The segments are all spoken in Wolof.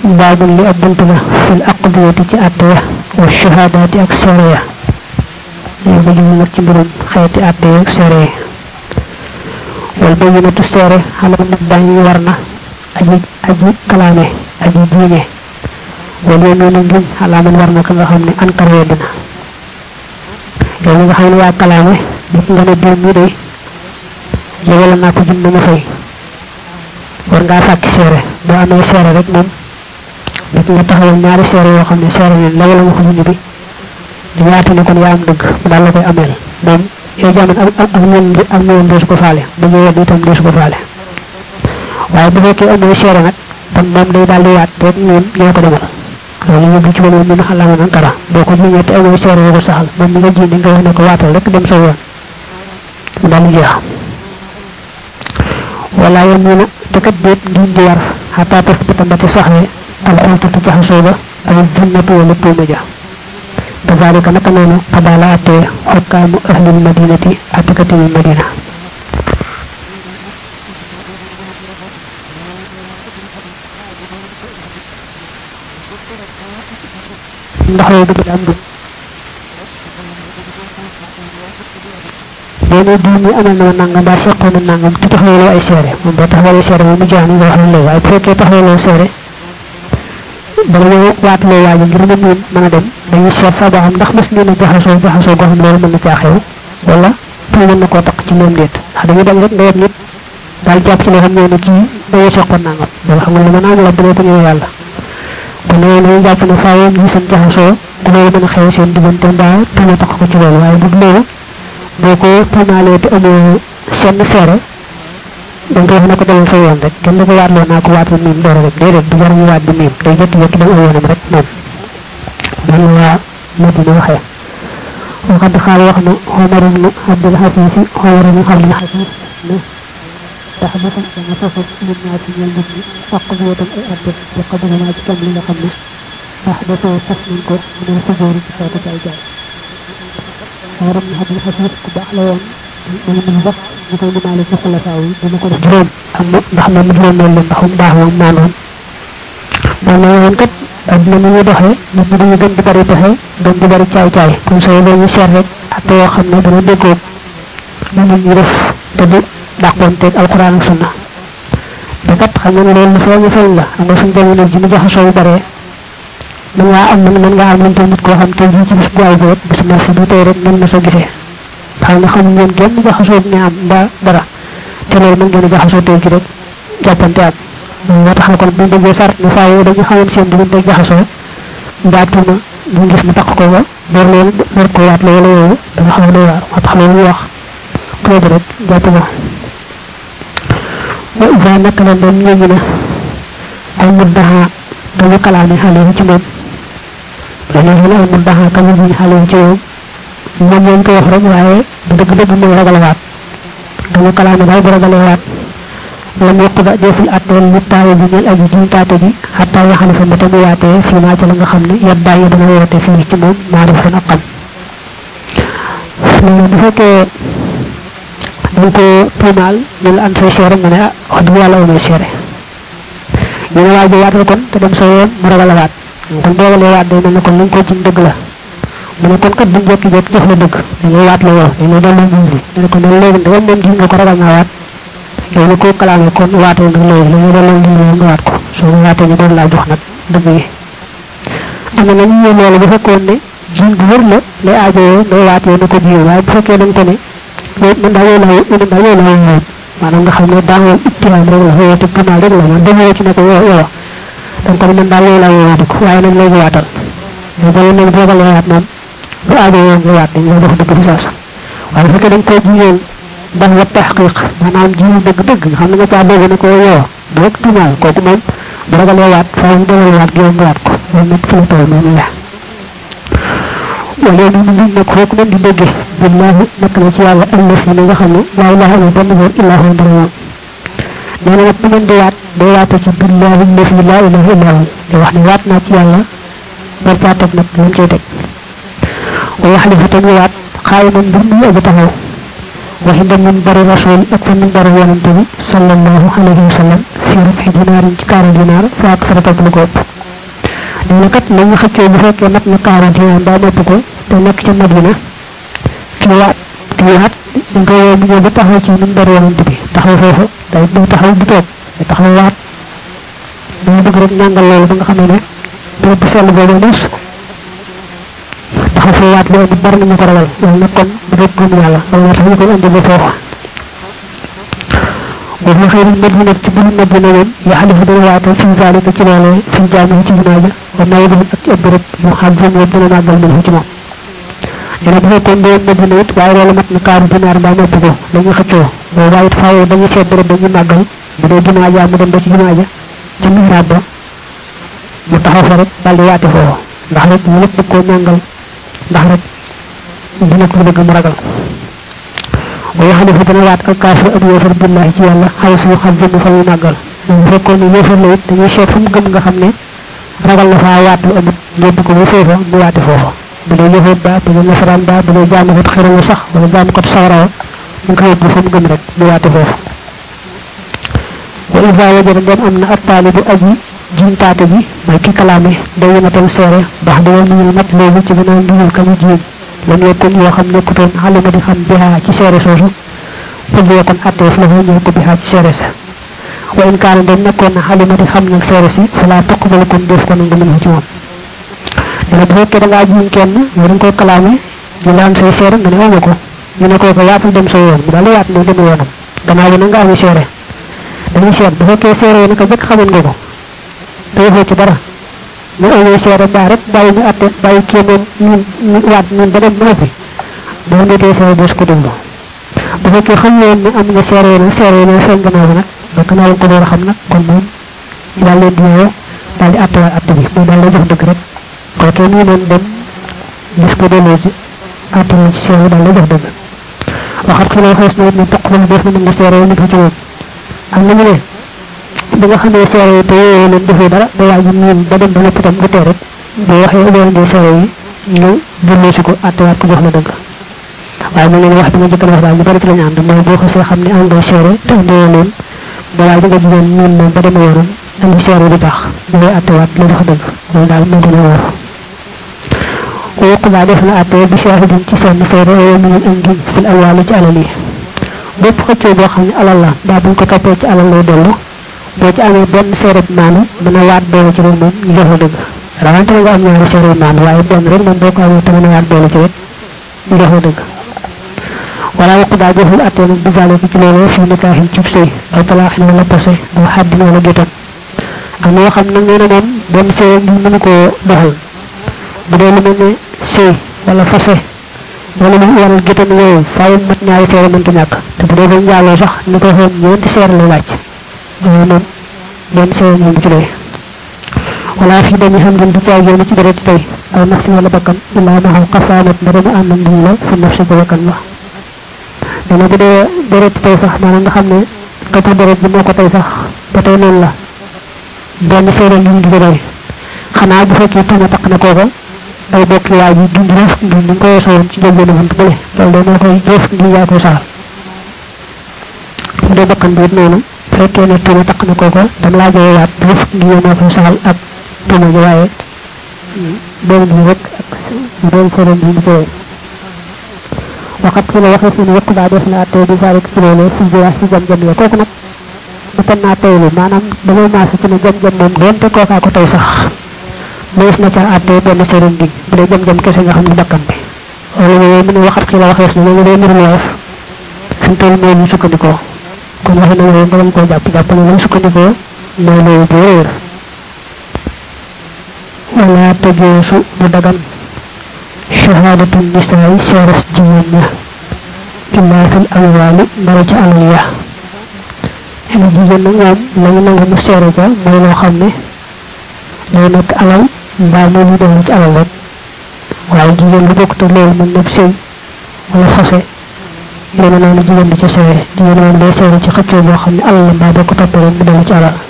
baabul li ab bunt la fil aqdiyati ci àtte ya wa shahadaati ak seere ya ñu ko jëm nag ci mbirum xeeti àtte ya ak seere ya wal bayyinatu seere xalal nag daañu war na aji aji kalaame aji diine wal yeminu ngiñ xalaaman war na ka nga xam ne ankar weddina yow mi nga xam ne yaa kalaame nit nga ne diw mi day yegala naa ko jëm na ma fay war ngaa sàkki seere boo amee seere rek moom nit nga taxawal ñaari seere yoo xam ne seere leen la wala waxu junni bi di ñaata ne kon yaa am dëgg mu daal la koy ameel moom yow jamono ak ak ñoom ak ñoom deesu ko faale bu ñu yedd itam deesu ko faale waaye bu fekkee amoo seere nag kon moom day daal di waat rek ñoom ñoo ko demal loolu ñu ci wala ñu xalaama nan kara boo ko jiñee te amoo seere yoo ko saxal moom mi nga jiine nga wax ne ko waatal rek dem sa yoon mu daal di jeex wala yam ñu na te kat déet ngiñ di war xataa taf ba tambati saxee alxultatu jaxasoo ba ak junnatu wala tuuma ja كذلك نكنون قبالات حكام أهل المدينة أتكتم المدينة ndax yow dugg am du boo diw mi amal na ma nangam mbaa seqoon na nangam te taxawaloo ay seere moom boo taxawalee seere moom mu jeex ni nga wax ne waaye bu fekkee taxawaloo seere bala ñoo waatuloo waaji ngir mu miin mën a dem dañuy seet fa ba xam ndax mas nee na jaxasoo jaxasoo goo xam loolu mën na caa xew wala tuuma mën na koo taq ci moom déet ndax dañuy dem rek nga yem nit daal jàpp ci loo xam ne ne kii dañoo seqoon nangam loolu xam nga lu mën a am la bu dee ko ñëw yàlla kon loolu dañuy jàpp ne faaw ñu seen jaxasoo dafay mën a xew seen diggante mbaa tuuma taq ko ci loolu waaye bu loolu boo ko tuumaalee te amoo seen seere dañ koy wax ne ko demal sa yoon rek kenn du ko waatloo naa ko waatal miim door rek déedéet du jar ñu waat di miim day jëkki jëkki dem aw yoonam rek moom man waa Madina waxee waxad xaal wax na Omar ibnu Abdul Xafiis Omar ibnu Abdul Xafiis ne tax ba tam dama sofu nit ñaa ci ñeel nit ñi faq bi tam ay atte ci xaduna naa ci kam li nga xam ne tax da soo tas nañ ko mu ne sujjóoru ci xeetu ay jaay Omar ibnu Abdul Xafiis ku baax la woon dañu mën sax ñu koy limaale ci xulafaa yi dina ko def juróom am ndax moom mu juróom loolu ndax mu baax moom maanoon moom la woon kat adduna ni ñu doxee nit ñi dañu gën di bari pexe gën di bari caay caay comme ça loolu ñu seet rek ak yoo xam ne dana déggoog lu nit ñi def te du dàqoonteeg alquran ak sunna te kat xam nga ne loolu feeñu feeñ la xam nga suñ jamono ji mu jaxasoo yu baree mën ngaa am mën ngaa am lante nit koo xam te ji ci bis bu ay bi rek bis marché bi tey rek mën na sa gisee xam nga xamuñ ngeen genn jaxasoo ne am mbaa dara te loolu mën ngeen a jaxasoo tey ji rek jàppante am moo tax kon bu déggee sart ne faaw dañu xamoon seen diggante jaxasoo mbaa tuuma ñu gis mu takk ko ba door leen door ko waat la wala yooyu danga xaw a doy waar moo tax loolu ñu wax kooku rek jàpp ma wa ida naka la doon ñëñu na ay muddaha dañu kalaame xale yi ci moom dañu ne ay muddaha kamu buñ xale yi ci moom moom lañ ko wax rek waaye bu dëgg dëgg mooy ragal waat dañu kalaame daal bu ragalee waat lam yaqda deful atteel mu taawu bi ñel aji jiñ taate ji xataa yaxali fa mata mu waatee fii maa ci la nga xam ne yat bàyyi dana woote fii ci moom maa def fan ak xam loolu bu fekkee dañ ko tuumaal ñu la an say seere nga ne ah wax dëgg yàlla amee seere ñu ne waaj waatal kon te dem sa yoon mu ragal a waat kon boo ragalee waat day mel ne kon li nga ko jiñ dëgg la mu ne kon kat duñ jekki jekki jox la dëgg dañuy waat la yow dañuy delloo jiñ bi ne ko ne léegi ndegam moom jiñ nga ko ragal naa waat yow ni ko kalaame kon waatee nag léegi la ñu delloo jiñ nga waat ko soo waatee ñu doon laa jox nag dëgg yi am na ñu ñëw loolu bu fekkoon ne jiñ bu wër la lay aajowoo ngay waatee na ko jiw waaye bu fekkee dañ ko ne man daal yow laa man daal yow laa woon maanaam nga xam ne daawoo ittihaam rek la yow te tumaal rek la man demoo ci ne ko yow yow dañ ko ne man daal yow laa woon ko waaye nag léegi waatal mais bala nag boo ko waat moom bu aajowoo nga waat dañ la jox dëgg fi saasa waaye bu fekkee dañ koy jiñoon ndax wa taxqiq maanaam jiw dëgg-dëgg nga xam ne nga caa dégg ne ko yow bu rek tumaal kooku moom bu ragalee waat faaw mu dalal waat gi nga waat ko loolu nag fi la toll noonu la wala ñu ngi nag fooku nañ di déggee billahi nekk na ci yàlla ëllëg fi nga xam ne laa ilaha illa benn woon illa hu dara moom nee na nag bu ngeen di waat day waate ci billahi lëfi laa ilaha illa hu di wax ne waat naa ci yàlla bar caa teg nag lañ cay teg wa yaxlifa te mu waat xaayi man mbir muy aji taxaw waxi da min bari rasul ak fa min bari yonante bi sallallahu alayhi wa sallam fi rafxi dinaarin ci kaara dinaar fa ak farata lu ko ëpp nee na kat la ñu xëccoo bu fekkee mat na kaara dinaar daa nopp ko te nekk ca madina ci waat ci waat dañ koy woo mu ñëw ba taxaw ci min bari yonante bi taxaw foofu day day taxaw bu toog day taxaw waat dañu bëgg rek ñàngal loolu ba nga xam ne béréb bu sell boobu mos taxaw fa waat loolu bari nañu ko ragal loolu nag kon rek gëm yàlla loolu moo tax ñu koy andi ba foofu wa fi xëyri madina ci bulu madina moom yaxalifu dana waatal fi zalika ci loolee fi jaami ci jumaa ja wa mawdihim ak ci ëpp rek mu xam fi mu dina màggal min ci moom dina bu fekkoon doon madina it waaye loolu mat na kaaru dinaar mbaa nopp ko dañu xëccoo boo waaye it faaw dañu seet béréb dañu màggal bu dee jumaa ja mu dem ba ci jumaa ja ca mihraab ba mu taxaw fa rek daal di waate foofu ndax rek ñu lépp koo ñàngal ndax rek dina ko bëgg mu ragal wa yaxalifu dana waat ak kaafir ak yéefar billahi ci yàlla xaw suñu xam jëmm fa muy màggal bu fekkoon ne yéefar la it dañuy seet fu mu gëm nga xam ne ragal na faa waat lu amut yóbbu ko ba foofa mu waate foofa bu dee yëfat ba bu dee nasaraan ba bu dee jaamukat xiramu sax wala jaamukat sawarawa mu ko yóbbu fa mu gëm rek mu waate foofu wa ida wajada dem am na ab taalibu aji jintaate ji mooy ki kalaame day matal seere bax da yow muñul mat léegi ci gannaaw ngiñul ka mu jiin lam yekkun yoo xam nekkutoon xalima di xam bihaa ci seere soosu fëgg yokkoon atteef la ñëw ko bihaa ci seere sa wa in kaana dem nekkoon na xalima di xam nag seere si fala tuqbalu kon def ko nangu mënu ci moom dina bu fekkee da ngaa jiin kenn yow da nga koy kalaame ñu la am say seere nga ne wama ko ñu ne koo ko waatul dem sa yoon mu daal waat ne dem yoonam gannaaw bi na nga ami seere dañuy seet bu fekkee seere yi naka jëkk xamoon nga ko te waxoo ci dara ñu amee seere baa rek bàyyi ñu atte bàyyi kii moom ñun ñu waat ñun ba dem ba noppi boo ndetee seere boo ko déglu bu fekkee xam leen ne am nga seere yi seere yi feeñ gannaaw bi nag ba gannaaw ko door a xam nag kon moom ñu daal leen di ñëwee daal di atte waat atte bi moom daal lay jox dëgg rek kookee ñu leen dem gis ko delloo ci atte la ci seere daal lay jox dëgg waxat xiloo xees na it ne toq man def na nga seere yi nit ci moom am nañu ne bi nga xamee seere yi te yooyu leen defee dara ba waa ji miin ba dem ba lépp itam bu tee rek boo waxee boo indee seere yi ñu delloo si ko attewaat ko jox la dëgg waaye mu leen wax bi nga jëkkal wax daal ñu bari ci lañu ànd mooy boo xasee xam ne am nga seere te indee leen ba waa ji nga jigéen miin moom ba demee yoonam indi seere bi tax ñu ngay attewaat la jox dëgg loolu daal moo gën a wóor ويقضى دفن أتي بشاهد تسان سيرة ومن الأنجي في الأول على bépp xëccoo boo xam ne alal la daa buñ ko toppee ci alal lay dellu boo ci amee benn seereb maanu mën a waat doole ci rek moom ñu jox la dëgg rawante nga am ñaari seereb maanu waaye benn rek moom boo ko amee te mën a waat doole ci rek ñu jox la dëgg wala waq daa jëful attee nag bisaale ko ci loolu fi nikaaxin cib sëy aw talaaxin wala posé aw xaddin wala gétam am yoo xam nag nee na moom benn seere ngi mënu koo doxal bu dee lu mel ne sëy wala fase wala mu waral gétam yooyu faaw mat ñaari seere mënta ñàkk te bu dee ba njaaloo sax ni ko xoon ñeenti seere lay wàcc loolu moom benn seere ñu ci doy wala fi dañu xam ngeen di caay yoonu ci dara ci tey aw nafsi wala bakkan illa ma xam xafaanat ndara mu ànd ndim la fi nafsi ba bakkan la dana bu dee deret tey sax maanaam nga xam ne katu deret bi moo ko tey sax ba tey noonu la benn seere ñu di ko doy xanaa bu fekkee tuuma taq na kooka ay bokk yaay ji dund ref ngi ni ko yeso woon ci jël benn bunt bële loolu de moo koy ref ngi yaa koy saxal bu dee bakkan bi it noonu fekkee ne tuuma taq na kooka dam laa joxe waat ref ngi yaa moo koy saxal ak tuuma ji waaye benn bi rek ak doon fële bi ñu koy waxat fi la waxee fi ne yëpp daa def na attee bi sarik ci loolu fi jiwax ci jam jam ya kooku nag bu tan naa teylu maanaam damay maasa ci ne jam jam moom doonte kookaa ko tey sax mënees na ca àtte benn sëriñ bi bu dee jam-jam kese nga xam ne bakkan bi loolu yooyu mu ne waxat ci la waxees na loolu day mbir mu woyof fi mu toll mooy ñu sukkandikoo kon waxe na yooyu nga bañ koo jàpp jàpp ne lañ sukkandikoo mooy loolu bu wéer wala tëgeesu bu dagan shahadatu nisaay seeres jigéen ña illaa fil amwaali ndara ci alal ya xene jigéen nag moom lañu nangu mu seere ca mooy loo xam ne day nekk alal mbaa moom ñu dellu ci alal rek waaye jigéen lu bokk te loolu mën na sëy wala fase yéen noonu jigéen di ca seere jigéen moom day seere ci xëccoo boo xam ne alal la mbaa boo ko toppee rek mu dellu ci alal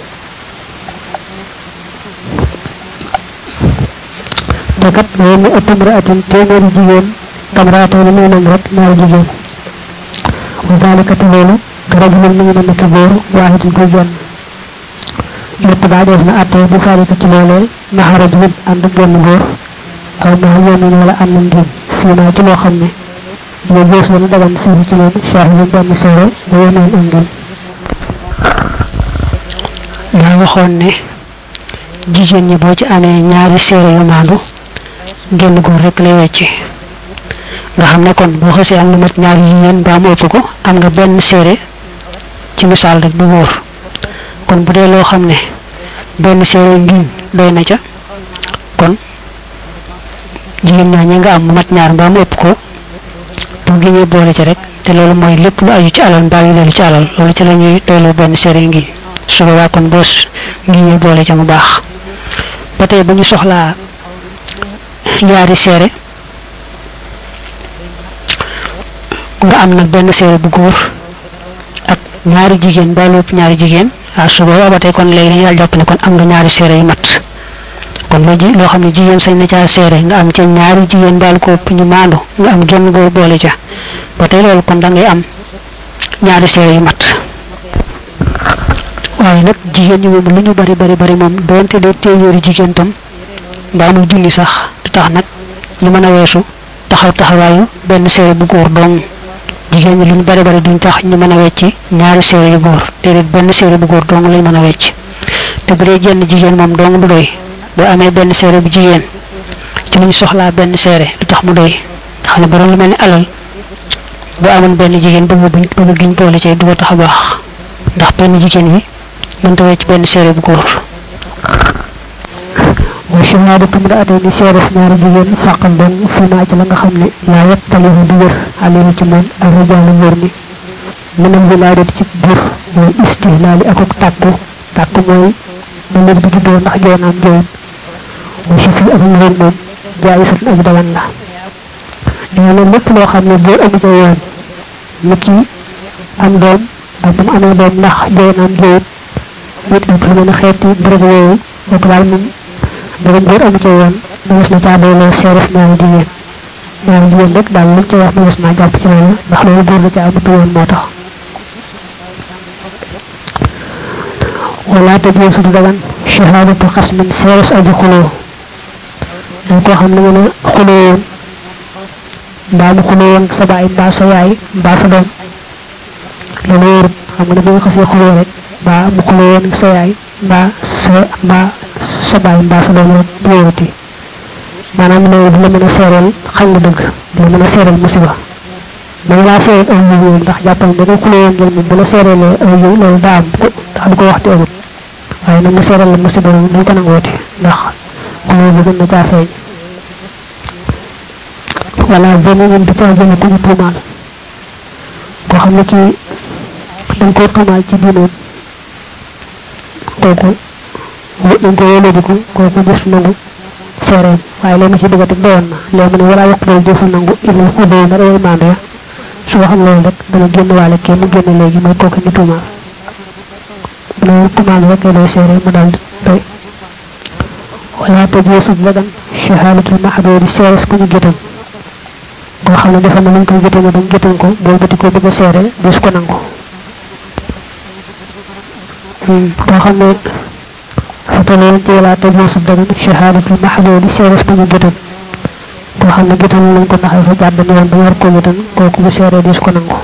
te kat loolu mu ëpp mraatin téeméeri jigéen kamraatoo ni muy nam rek ñaari jigéen wa dalika te loolu rajulun mi ngi mel ki góor waahidin koy genn yépp daa def na atte bu dalika ci loolee maxa rajulin ànd ak genn góor aw maxa yemin wala ànd ak ngiñ fii naa ci loo xam ne yow gis la dagan fii ci loolu shahidun benn seere ba yemin ak ngiñ daa waxoon ne jigéen ñi boo ci amee ñaari seere yu maandu genn góor rek lay wecci nga xam ne kon boo xasee am lu mat ñaari jigéen mbaa mu ëpp ko am nga benn seere ci misaal rek bu wóor kon bu dee loo xam ne benn seere ngiñ doy na ca kon jigéen ñaa ñi nga am mu mat ñaar mbaa mu ëpp ko bu giñee boole ca rek te loolu mooy lépp lu aju ci alal mbaa yu dellu ci alal loolu ci la ñuy doyloo benn seere ngiñ su boobaa kon boo ngiñee boole ca mu baax ba tey bu ñu soxlaa ñaari seere nga am nag benn seere bu góor ak ñaari jigéen ba lépp ñaari jigéen ah su boobaa ba tey kon léegi dañuy daal jàpp ne kon am nga ñaari seere yu mat kon loo ji loo xam ne jigéen sañ na caa seere nga am ca ñaari jigéen baal ko ëpp ñu maandu nga am genn góor boole ca ba tey loolu kon da ngay am ñaari seere yu mat waaye nag jigéen ñi moom lu ñu bari bari bari moom doonte dee téeméeri jigéen tam mbaa muy junni sax du tax nag ñu mën a weesu taxaw taxawaayu benn seere bu góor dong jigéen ñi lu ñu bari bari duñ tax ñu mën a wecci ñaari seere yu góor déedéet benn seere bu góor dong lañ mën a wecc te bu dee jenn jigéen moom dong du doy boo amee benn seere bu jigéen ci lu ñu soxlaa benn seere du tax mu doy xam ne borom lu mel ni alal bu amoon benn jigéen bëgg buñ bëgg giñ boole ci du ko tax a baax ndax benn jigéen bi mënta wecc benn seere bu góor wa shahaadatu imra'atayni seeres ñaari jigéen faqal dong fi maa ci la nga xam ne laa yattalihu du wér alayhi ci moom ak rijaalu góor ñi minal wilaadati ci jur mooy istihlaali akuk tàkku tàkku mooy na mbir bi juddoo ndax joonaam jooyam wa shafi ak ngóor moom jaayisatun ak dagan la nee na lépp loo xam ne boo amu ca yoon ni ki am doom ak bu mu amee doom ndax joonaam jooyam nit ak fi mën a xeeti bërëb yooyu boobu daal moom dara góor amu ca yoon mënees na caa doyloo seeres ñaari jigéen ñaari jigéen rek daal luñ ca wax mënees naa jàpp ci loolu ndax loolu góor la ca amatu yoon moo tax wala te boo su dagan shahadatu xasmin seeres aji xuloo dañ koo xam ne ngeen a xuloo woon mbaa mu xuloo woon sa baay mbaa sa yaay mbaa sa doom loolu wóorut xam nga ne bu nga xasee xuloo rek mbaa mu xuloo woon sa yaay mbaa sa mbaa sa baay mbaa sa doom rek bu wóoruti maanaam loolu du la mën a seereel xañ nga dëgg du la mën a seereel musiba man laa seereel aw yiw ndax jàppal ne ko xuloo woon ngeen moom bu la seereelee aw yiw loolu daa am ko ndax du ko wax te amut waaye nag mu seereel la musiba moom duñ ko nangooti ndax xuloo bi gën na caa feeñ wala benn ñun di caa jëme ku ñu tuumaal koo xam ne kii dañ koo tuumaal ci diinoom kooku dañ ko wóolóodiku kooku gis nangu seereem waaye léegi ci dëgg teg doyoon na léegi mu ne wala yaqbal jëfu nangu illa xudoo na day maandu ya su waxam loolu rek dana génn waale kii mu génn léegi mooy kooku ñu tuumaal loolu tuumaal rek lay seere mu daal doy wala tajuusu dagan shahadatul mahdoodi seeres ku ñu gétam koo xam ne dafa ne lañ koy gétame dañ gétam ko boo bëti ko bëgg a seere des ko nangu koo xam ne fataloon ci wala tajuusu dagan shahadatul mahdoodi seeres ku ñu gétam koo xam ne gétam lañ ko naxal fa jàdd ne woon ba war ko gétam kooku bu seere des ko nangu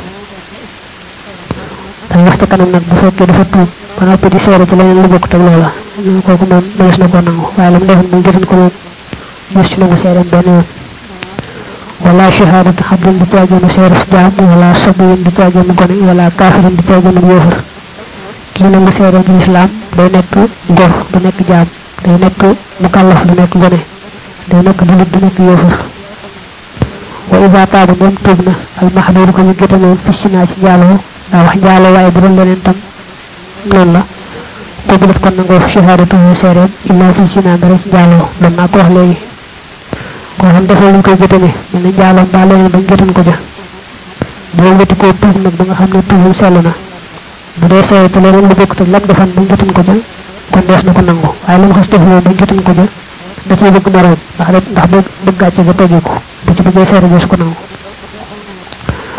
dañ wax ci kanam nag bu fekkee dafa tuub ba noppi di seere ci leneen lu bokk teg loola kooku moom mënees na ko nangu waaye lam defoon mu gétan ko moom gis ci nangu seereem benn yoon wala shahadatu xabdin di caagéenu seeres jaam wala sabiyin di caagéenu gone wala kaafirin di caagéenu yéefar kii nangu seere ci lislaam day nekk gor du nekk jaam day nekk mukallaf du nekk gone day nekk julit du nekk yéefar wa ida taaba moom tuub na al mahduur ko ñu gétamoon fissinaa ci njaaloo daa wax njaaloo waaye bu doon leneen tam noonu la قبلت كون نغو شهادته سيرم الا في سينا دara ci jalo don na ko wax legi ko xam defal ñu koy gëtame ñu ne jalo ba leen bañ gëtan ko ja bo ngëti ko tuub nak ba nga xam ne tuubul sell na bu dee seere te leneen lu bokk te lam defan bañ gëtan ko ja kon dees na ko nangu waaye lam xas defloo bañ gëtan ko ja da ciy bëgg moroom ndax rek ndax bëgg bëgg gàcce ga tegee ko bu ci bëggee seere dees ko nangu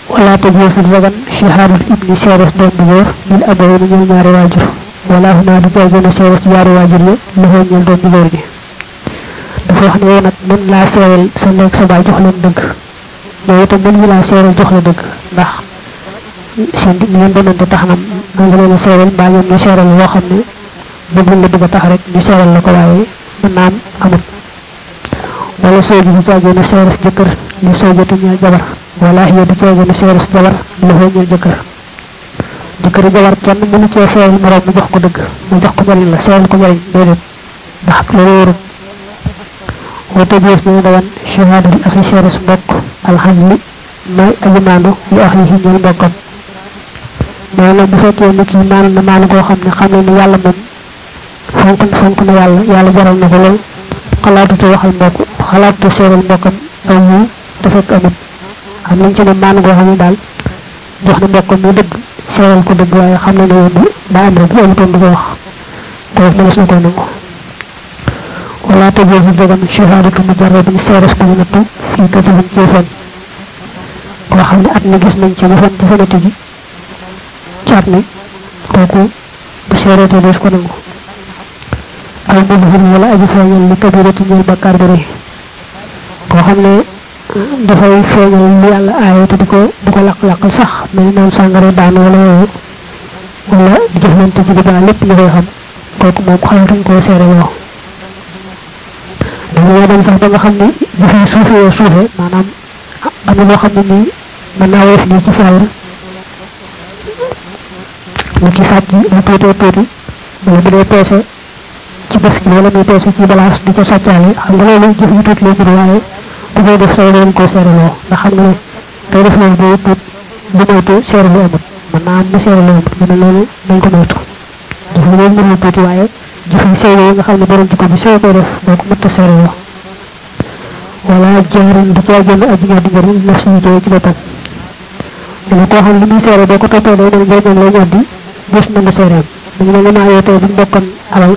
wala tajuusul dagan shahaadul ibni seeres doom bu góor bil abawayni ñëw ñaari waajur wala huma du cay gën a seeres ci ñaari waajur yi loxoo ñeel doom bu góor gi dafa wax ne yow nag mën laa seeral sa nekk sa baay jox leen dëgg yow itam mën ñu laa seeral jox la dëgg ndax seen di ngeen demante tax na nga nga leen a seeral mbaa ñoom ñu seeral loo xam ne bëggul la bëgg a tax rek ñu seeral la ko waaye mën naa am amut wala soo ji du caagee na seeres jëkkër li soo jotu ñeel jabar wala hiya du caagee na seeres jabar loxoo ñeel jëkkër jëkkër jabar kenn mënu cee seeral moroom mu jox ko dëgg mu jox ko njariñ la seeral ko njariñ déedéet ndax loolu wóorut wata biis ñu dawan shahada li akhi seeres mbokk alxamli may aji maandu li akhi yi ñeel mbokkam mais nag bu fekkee ni kii maanu na maanu koo xam ne xam ne ni yàlla moom fonk fonk na yàlla yàlla jaral na ko lool xalaatute waxal mbokk xalaatute seeral mbokkam aw ñu te fekk amut xam nañ ci ne maanu koo xam ne daal jox na mbokkam mu dëgg seeral ko dëgg waaye xam na ne yow daa am rek bu amutoon du ko wax te wax mënees na ko nangu wala tajuuzu dagan shahaadatu mujarradin seeres ko ñu nattu fii kasibin ci fen koo xam ne at mi gis nañ ci mu fen ci fenati gi ci at mi kooku bu seereetee dees ko nangu aw mubhir wala aji feeñal li kabirati ñeel bakkaar bu rëy koo xam ne dafay feeñal lu yàlla aaye te di ko di ko laq-laqal sax mel ni naan sàngara daan wala yooyu wala di jëflante ci bidaa lépp ñu koy xam kooku moom xalatuñ koo seere yoo dañoo dem sax ba nga xam ne jëfee suufe yoo suufe maanaam am na loo xam ne nii mën naa woyof nii ci fayr mu ci sàcc lu tuutee tuuti wala bu dee peese ci bés gi wala muy peese ci balaas di ko sàccaale xam nga loolu jëf yu tuuti lay jur waaye ku koy def say leen koo seereloo ndax xam nga ne kay def loolu boo tuut bu moytu seere lu amut mën naa am mu seere lu amut mu ne loolu dañ ko moytu jëf yi moom mënul tuuti waaye jëf yi sew yi nga xam ne borom jikko bi sew koy def boo ko mëtta seereloo wala jaarin di caa jënd aji ñaar di njëriñ naf si jëy ci boppam dana koo xam li muy seere boo ko toppee day mel njëriñam lay ñoddi gis na nga seereem dañu ne nga naa tey buñ bokkoon alal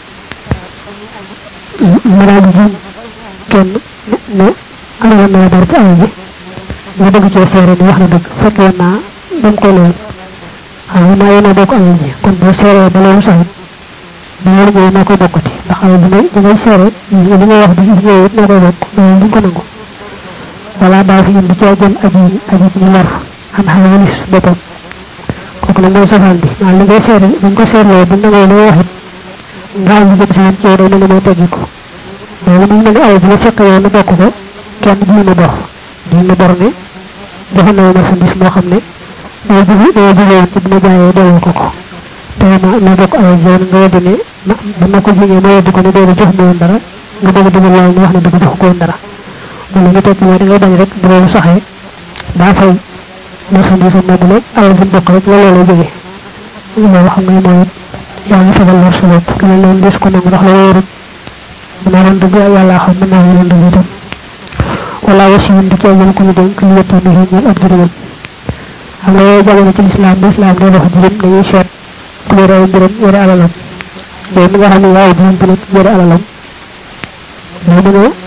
mu daal di jiñ kenn ne alal na dara ci alal ji nga bëgg cee seere ni wax na dëgg fekk woon naa dem ko lool xam nga naa yéen a bokk alal ji kon boo seeree ba loolu saxit ba loolu ñëwee noo koy bokkati ndax alal bi ngay bi ngay seere li ngay wax bi li ñëwee it noo koy bokk loolu duñ ko nangu wala daa fi indi cee jëm aji aji ñu war am xam walis boppam kooku nag mooy safaan bi maanaam li ngay seere buñ ko seerloo bu nangoo loo wax it nga am lu jëm si ci yow day mel ne moo teggi ko loolu mu mel ne ay bi nga fekk yow na bokk ko kenn ji na bor ji na bor ne joxe na marchandise moo xam ne doo jóge doo jóge woon ci dina jaayee delloo ko ko te ma ma bokk ay yoon nga weddi ne ma ba ma ko jigee ma weddi ko ne déedéet jox ma woon dara nga bëgg dugal loolu ne wax ne dëgg jox ko woon dara loolu nga tekki mooy da ngay bañ rek bu loolu saxee daa fay marchandise am moomu la alal bi bokk rek la loolu jóge loolu xam nga mooy yaa ngi fegal lor sa bopp lu noonu des ko nangu ndax la wóorut mën naa doon dëgg yàlla xam mën naa doon dëgg itam wala wasiwun di cee jël ko ñu dénk lu yëtti ni ñeel ab jërëjëm xam nga yooyu jamono ci lislaam bu lislaam day wax jërëm dañuy seet ku yore ay jërëm yore alalam yow mi nga xam ne waaye jërëm bi nag yore alalam day mën a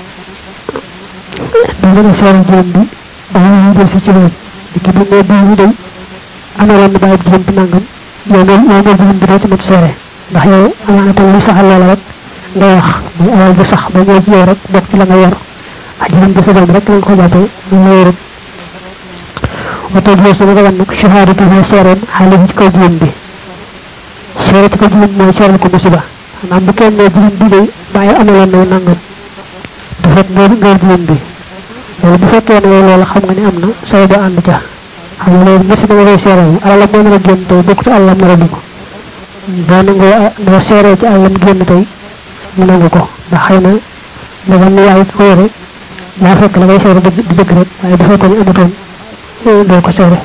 day mën a seeral jërëm bi ba nga jël si ci loolu di ki bu ne bii ñu day amaloon na bàyyi jërëm bi nangam yow moom yow moom jërëm bi doo ci mat seere ndax yow amaana tam lu saxal loola rek ngay wax muy alal bu sax ba ñëw ci yow rek bokk ci la nga yor ak jërëm bi sa doom rek lañ ko jàppee ñu la yorut wata jël sama dagan nag shahadatu ha seereem xale ci kaw jigéen bi seere ci kaw jigéen mooy seeral ko musiba maanaam bu kenn ne jigéen bi day bàyyi amaloon na nangam du fekk nga nga jigéen bi loolu bu fekkee ne yow loolu xam nga ne am na sooy ba ànd ca xam nga loolu musiba nga koy seeral alalam moo nar a génn tey bokkut alalam nar a dugg boo nangoo boo seeree ci alalam génn tey mu nangu ko ndax xëy na dafa ne yaay ko yore yaa fekk la ngay seere di dëgg rek waaye bu fekkoon ne amutoon doo ko seere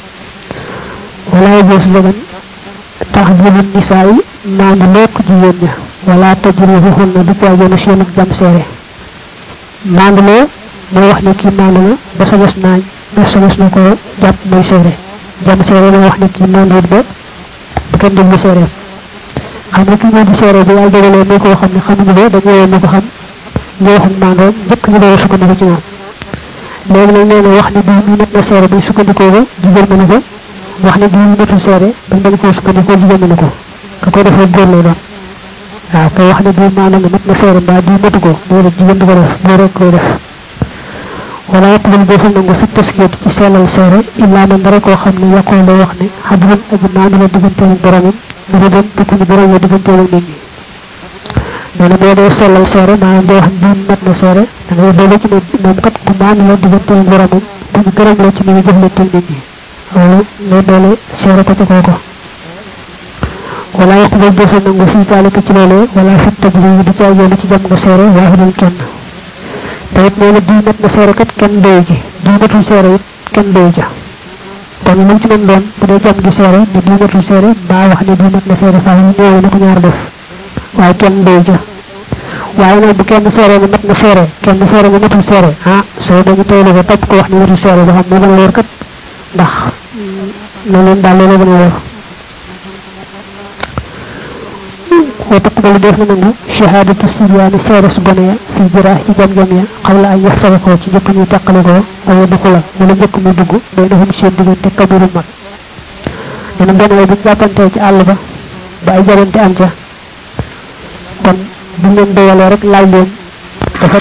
wala jees dagan tax jibin nisaa yi maandu lekk jigéen ña wala tajrihuhun na du caagéenu seen ak jam seere maandu loo mooy wax ne kii maandu la ba sa des naa ba sa des na ko jàpp mooy seere jam seere mooy wax ne kii maandu ba bu kenn déglu seereem xam nga kii moo di seere bi yàlla dogalee muy koo xam ne xamuñu ko dañu woon ñu ko xam ñu waxum maandoom njëkk ñu doon sukkandiku ci moom léegi nag nee na wax ne bii mi mat na seere bi sukkandikoo ko jigéen mënu ko wax ne bii mi matul seere bañ bañ koo sukkandikoo jigéen mënu ko ka koy defee góor lay doon waaw kay wax ne bii maanaam mat na seere mbaa bii matu ko loolu jigéen du ko def góor rek koy def wala yaqbal defal nangu fi taskiyat ci sellal seere illaa man dara koo xam ne yaqoo lay wax ne xadran aji maanu la digganteem ak boromam mu ne dem dëkk ni borom la digganteem ak nit ñi nee na boo dee sellal seere maanaam doo wax bii mat na seere da ngay boole ci ne moom kat ku maanu la digganteem ak boromam bu ñu gërëm la ci ni ñu jëflante ak nit ñi loolu ngay boole seere ko ci kooko wala yaqbal defal nangu fi taalika ci loolee wala fi tajri di caa yéene ci jam nga seere waaxidul kenn te it nee na bii mat na seere kat kenn doyu ji bii matul seere it kenn doyu ja kon lu ci mën doon bu dee jam gi seere ne bii matul seere mbaa wax ne bii mat na seere faaw néew na ko ñaar def waaye kenn doyu ja waaye nag bu kenn seere ne mat na seere kenn seere ne matul seere ah soo dañu teylu ko topp ko wax ne matul seere ba xam moo gën a wóor kat ndax na leen daal loolu gën a wóor وتقبل ديف نانغو شهادة السريان سيرس بنيا في جراح جام جام يا قبل أن يحصلكو ci jëkk ñu tàqalikoo aw duxula wala jëkk mu dugg baynahum seen diggante kabiru mag dana benn bu jàppantee ci àll ba ba ay jarante am ca kon bu leen doyalee rek laaj leen dafa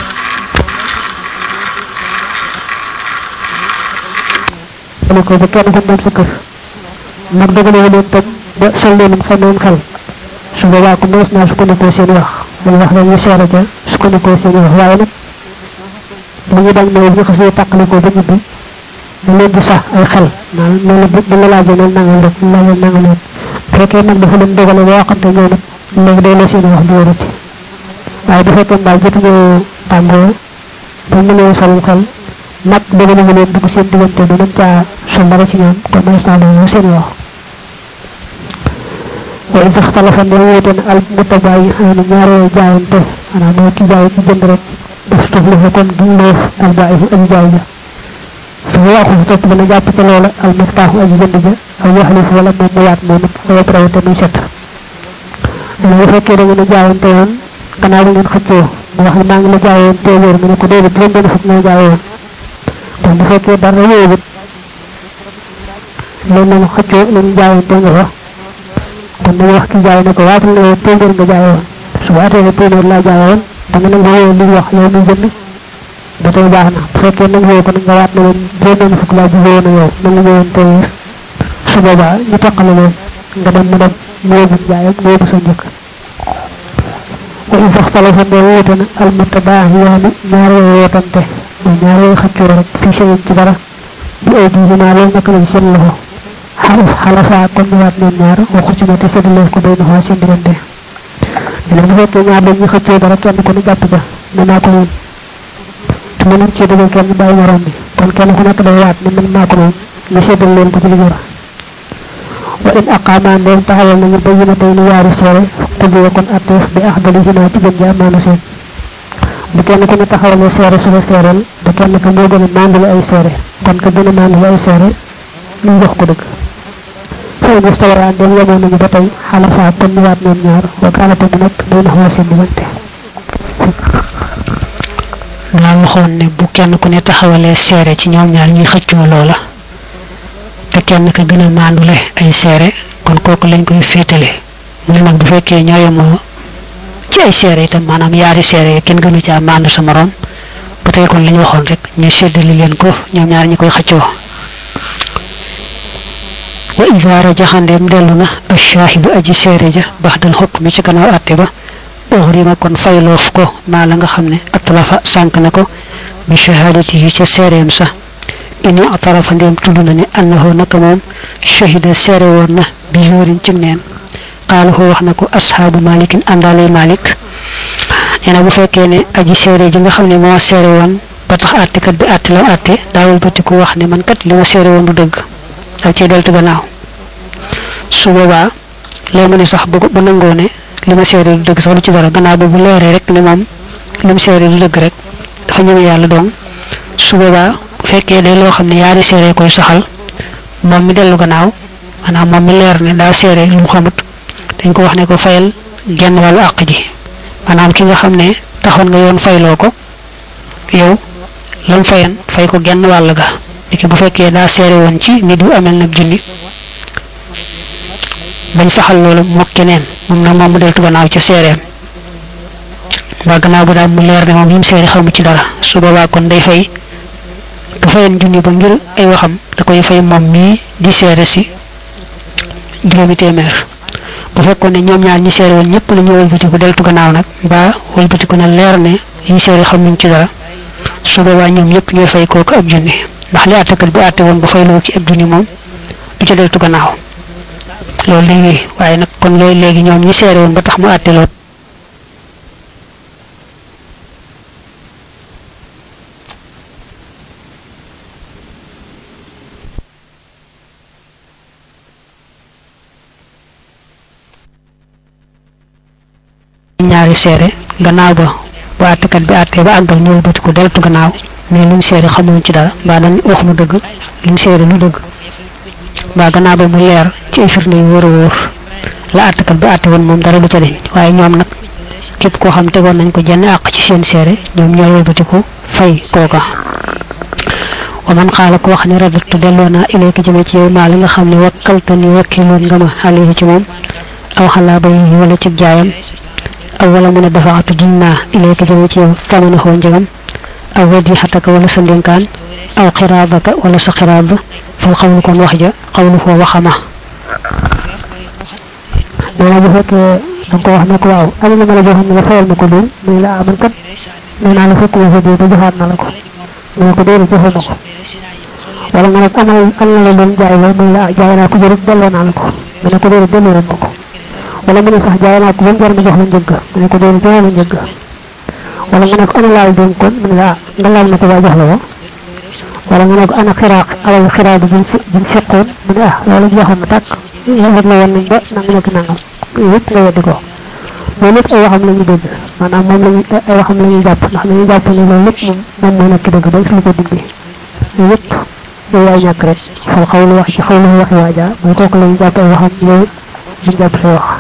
ko ba kenn ko moom sa kër mag dogalewu leen tam ba sol leen fa noon xel su boobaa ko mënees naa sukkandikoo seen wax dañ wax dañuy seere ca sukkandikoo seen wax waaye nag li ñu bañ mooy bu ñu xasee tàqalikoo ba ñibbi da leen di sax ay xel maanaam noonu la bu la laajee noonu nangal rek ñu laajee nangal leen bu fekkee nag dafa leen dogale ba waxante ñoo nag léegi day la seen wax du wérati waaye bu fekkee mbaa jotuñoo tàngoo ba mënee sol xel nag dogale ñu leen dugg seen diggante ba mën caa sol dara ci ñoom kon mënees naa doon seen wax وإذا اختلف النويتن المتبايعان ñaare jaayante ana mo ci jaay ci jënd rek def tuflu kon du loof al baayi al jaay ja fa waxu top dana japp ci loola al miftahu al jënd ja aw yahlif wala mo mo waat mo ko traw te muy set dana fekke da ngeen jaayante yoon gannaaw ngeen xëccoo mu wax ma ngi la jaayoon téeméer mu ne ko déedéet juróom benn fukk nga jaayoon kon bu fekkee dara yéewut loolu lañu xëccoo lañu jaayante nga fa kon dañu wax ki jaay ne ko waatal ne yow téeméer nga jaayoon su waatee ne téeméer laa jaayoon da nga nag wooyee li wax yow mi jënd ba tey baax na bu fekkee nag yow kon nga waat ne leen juróom fukk laa jugee woon yow na nga ñëwoon téeméer su boobaa ñu toqale leen nga dem mu dem mu yóbbu jaayam mu yóbbu sa njëkk wa in faxtalafa ne wuute na al mutabaahiyaani ñaar yooyu wootante mooy ñaar yooyu xëccoo rek fi seen ci dara bi ay diisinaa loolu naka lañ seen loxo xalaf xalafa kon ñëwaat ñoom ñaar waxu ci ne te séddaleef ko bay na seen diggante dina bu fekkee ñaar dañuy xëccoo dara kenn ko ne jàpp ja ne maa ko moom te mënuñ ci dugal kenn bàyyi morom bi kon kenn ku nekk day waat ne man maa ko moom ñu séddal leen ko ci li jora wa in aqaamaan doon taxawal nañu ba yina tey ni yaari seere xudiya kon atteef bi axdali hina ci gën ja maana seen bu kenn ku ne taxawalee seere su la seereel ba kenn ka moo gën a mandale ay seere kon ka gën a mandale ay seere ñu jox ko dëgg fay bu stawara dem yemoo nañu ba tey xalafa kon ñëwaat ñoom ñaar wa kaanate mu nekk day naxwaa seen diggante daa waxoon ne bu kenn ku ne taxawalee seere ci ñoom ñaar ñuy xëccoo loola te kenn ka gën a maandule ay seere kon kooku lañ koy féetale mu ne nag bu fekkee ñoo yemoo ci ay seere itam maanaam yaari seere yi kenn gënu caa maandu sa morom ba tey kon lañ waxoon rek ñu séddali leen ko ñoom ñaar ñi koy xëccoo wa ida rajaxandeem dellu na ashaahidu aji seere ja baxdal xukmi ci gannaaw àtte ba uxrima kon fayloof ko maa la nga xam ne atlafa sànk na ko bi shahadatihi ca seereem sa ini atarafa ndéem tudd na ne annahu naka moom shahida seere woon na bi jorin ci neen qaalahu wax na ko ashaabu malikin àndaalay malik nee na bu fekkee ne aji seere ji nga xam ne moo seere woon ba tax àttekat bi àtte lam àtte daawul ba ku wax ne man kat li ma seere woon du dëgg ak ci deltu gannaaw su boobaa lay mu ne sax bu bu nangoo ne li ma seere du dëgg sax lu ci dara gannaaw ba bu leeree rek ne moom li mu seere du dëgg rek dafa ñëme yàlla doom su boobaa bu fekkee day loo xam ne yaari seere koy saxal moom mi dellu gannaaw maanaam moom mi leer ne daa seere lu mu xamut dañ ko wax ne ko fayal genn wàllu àq ji maanaam ki nga xam ne taxoon nga yoon fayloo ko yow lam fayan fay ko genn wàll ga niki bu fekkee daa seere woon ci nit yu amel nag junni bañ saxal loolu mook keneen moom nag moom mu deltu gannaaw ca seereem mbaa gannaaw bu daal mu leer ne moom yi mu seere xamu ci dara su boobaa kon day fay ka fayan junni ba ngir ay waxam da koy fay moom mii di seere si juróomi téeméer bu fekkoon ne ñoom ñaar ñi seere woon ñëpp la ñu wëlbatiku deltu gannaaw nag mbaa wëlbatiku na leer ne yi seere xamuñ ci dara su boobaa ñoom ñëpp ñooy fay kooku ab junni ndax li àttekat bi àtte woon ba fay loo ci ab junni moom du ca deltu gannaaw loolu day wéy waaye nag kon loolu léegi ñoom ñi seere woon ba tax mu àtte lool ñaari seere gannaaw ba bu àttekat bi àttee ba àggal ñëw bëti ko deltu gannaaw mais luñ seere xamuñ ci dara mbaa dañ wax mu dëgg luñ seere lu dëgg mbaa gannaaw ba mu leer ci ay firnde yu wóor a wóor la àttekat bi àtte woon moom dara du ca deñ waaye ñoom nag képp koo xam tegoon nañ ko jenn àq ci seen seere ñoom ñooy wëlbatiku fay kooka wa man xaala ko wax ni radatu delloo naa ilayka jëme ci yow maa li nga xam ne wakkalta ni wakkiloon nga ma alayhi ci moom aw xalaa bay wala ci jaayam aw wala mu ne dafaatu jiñ naa ilayka jëme ci yow tamana xoo njëgam aw wadixataka wala sa ndénkaan aw xiraabaka wala sa xiraab fal xawlu kon wax ja xawlu foo waxama nee bu fekkee da ko wax ne ko waaw am na ma la joxoon ne la fayal ma ko lool muy la aman kat nee naa la fekk ma fa dee ba joxaat na la ko mu ne ko déedéet joxoo ma ko wala nga ne amal am na la doon jaay la muy la jaay naa ko jërëjëf delloo naa la ko mu ne ko déedéet delloo ma ko wala mu ne sax jaay naa ko ba mu jar ma jox la njëgg mu ne ko déedéet joxoo la njëgg wala nga ne ko ana laal dénk kon mu ne la nga laal na ko ba jox la ko wala nga ne ko ana xiraaq alal xiraaq bi buñ buñ seqoon mu ne ah loolu joxoon na tàkk wet la woon nañ ba nang nekk nangam yëpp nga weddi ko loolu lépp ay waxam la ñu dégg maanaam moom lañu ay waxam la ñuy jàpp ndax dañuy jàpp ne loolu lépp moom moom moo nekk dëgg ba lu ko dindi yëpp yow yaay ñàkk rek fal xawlu wax ci xawlu waxi waaja mooy kooku la ñu jàpp ay waxam yow duñ jàpp say wax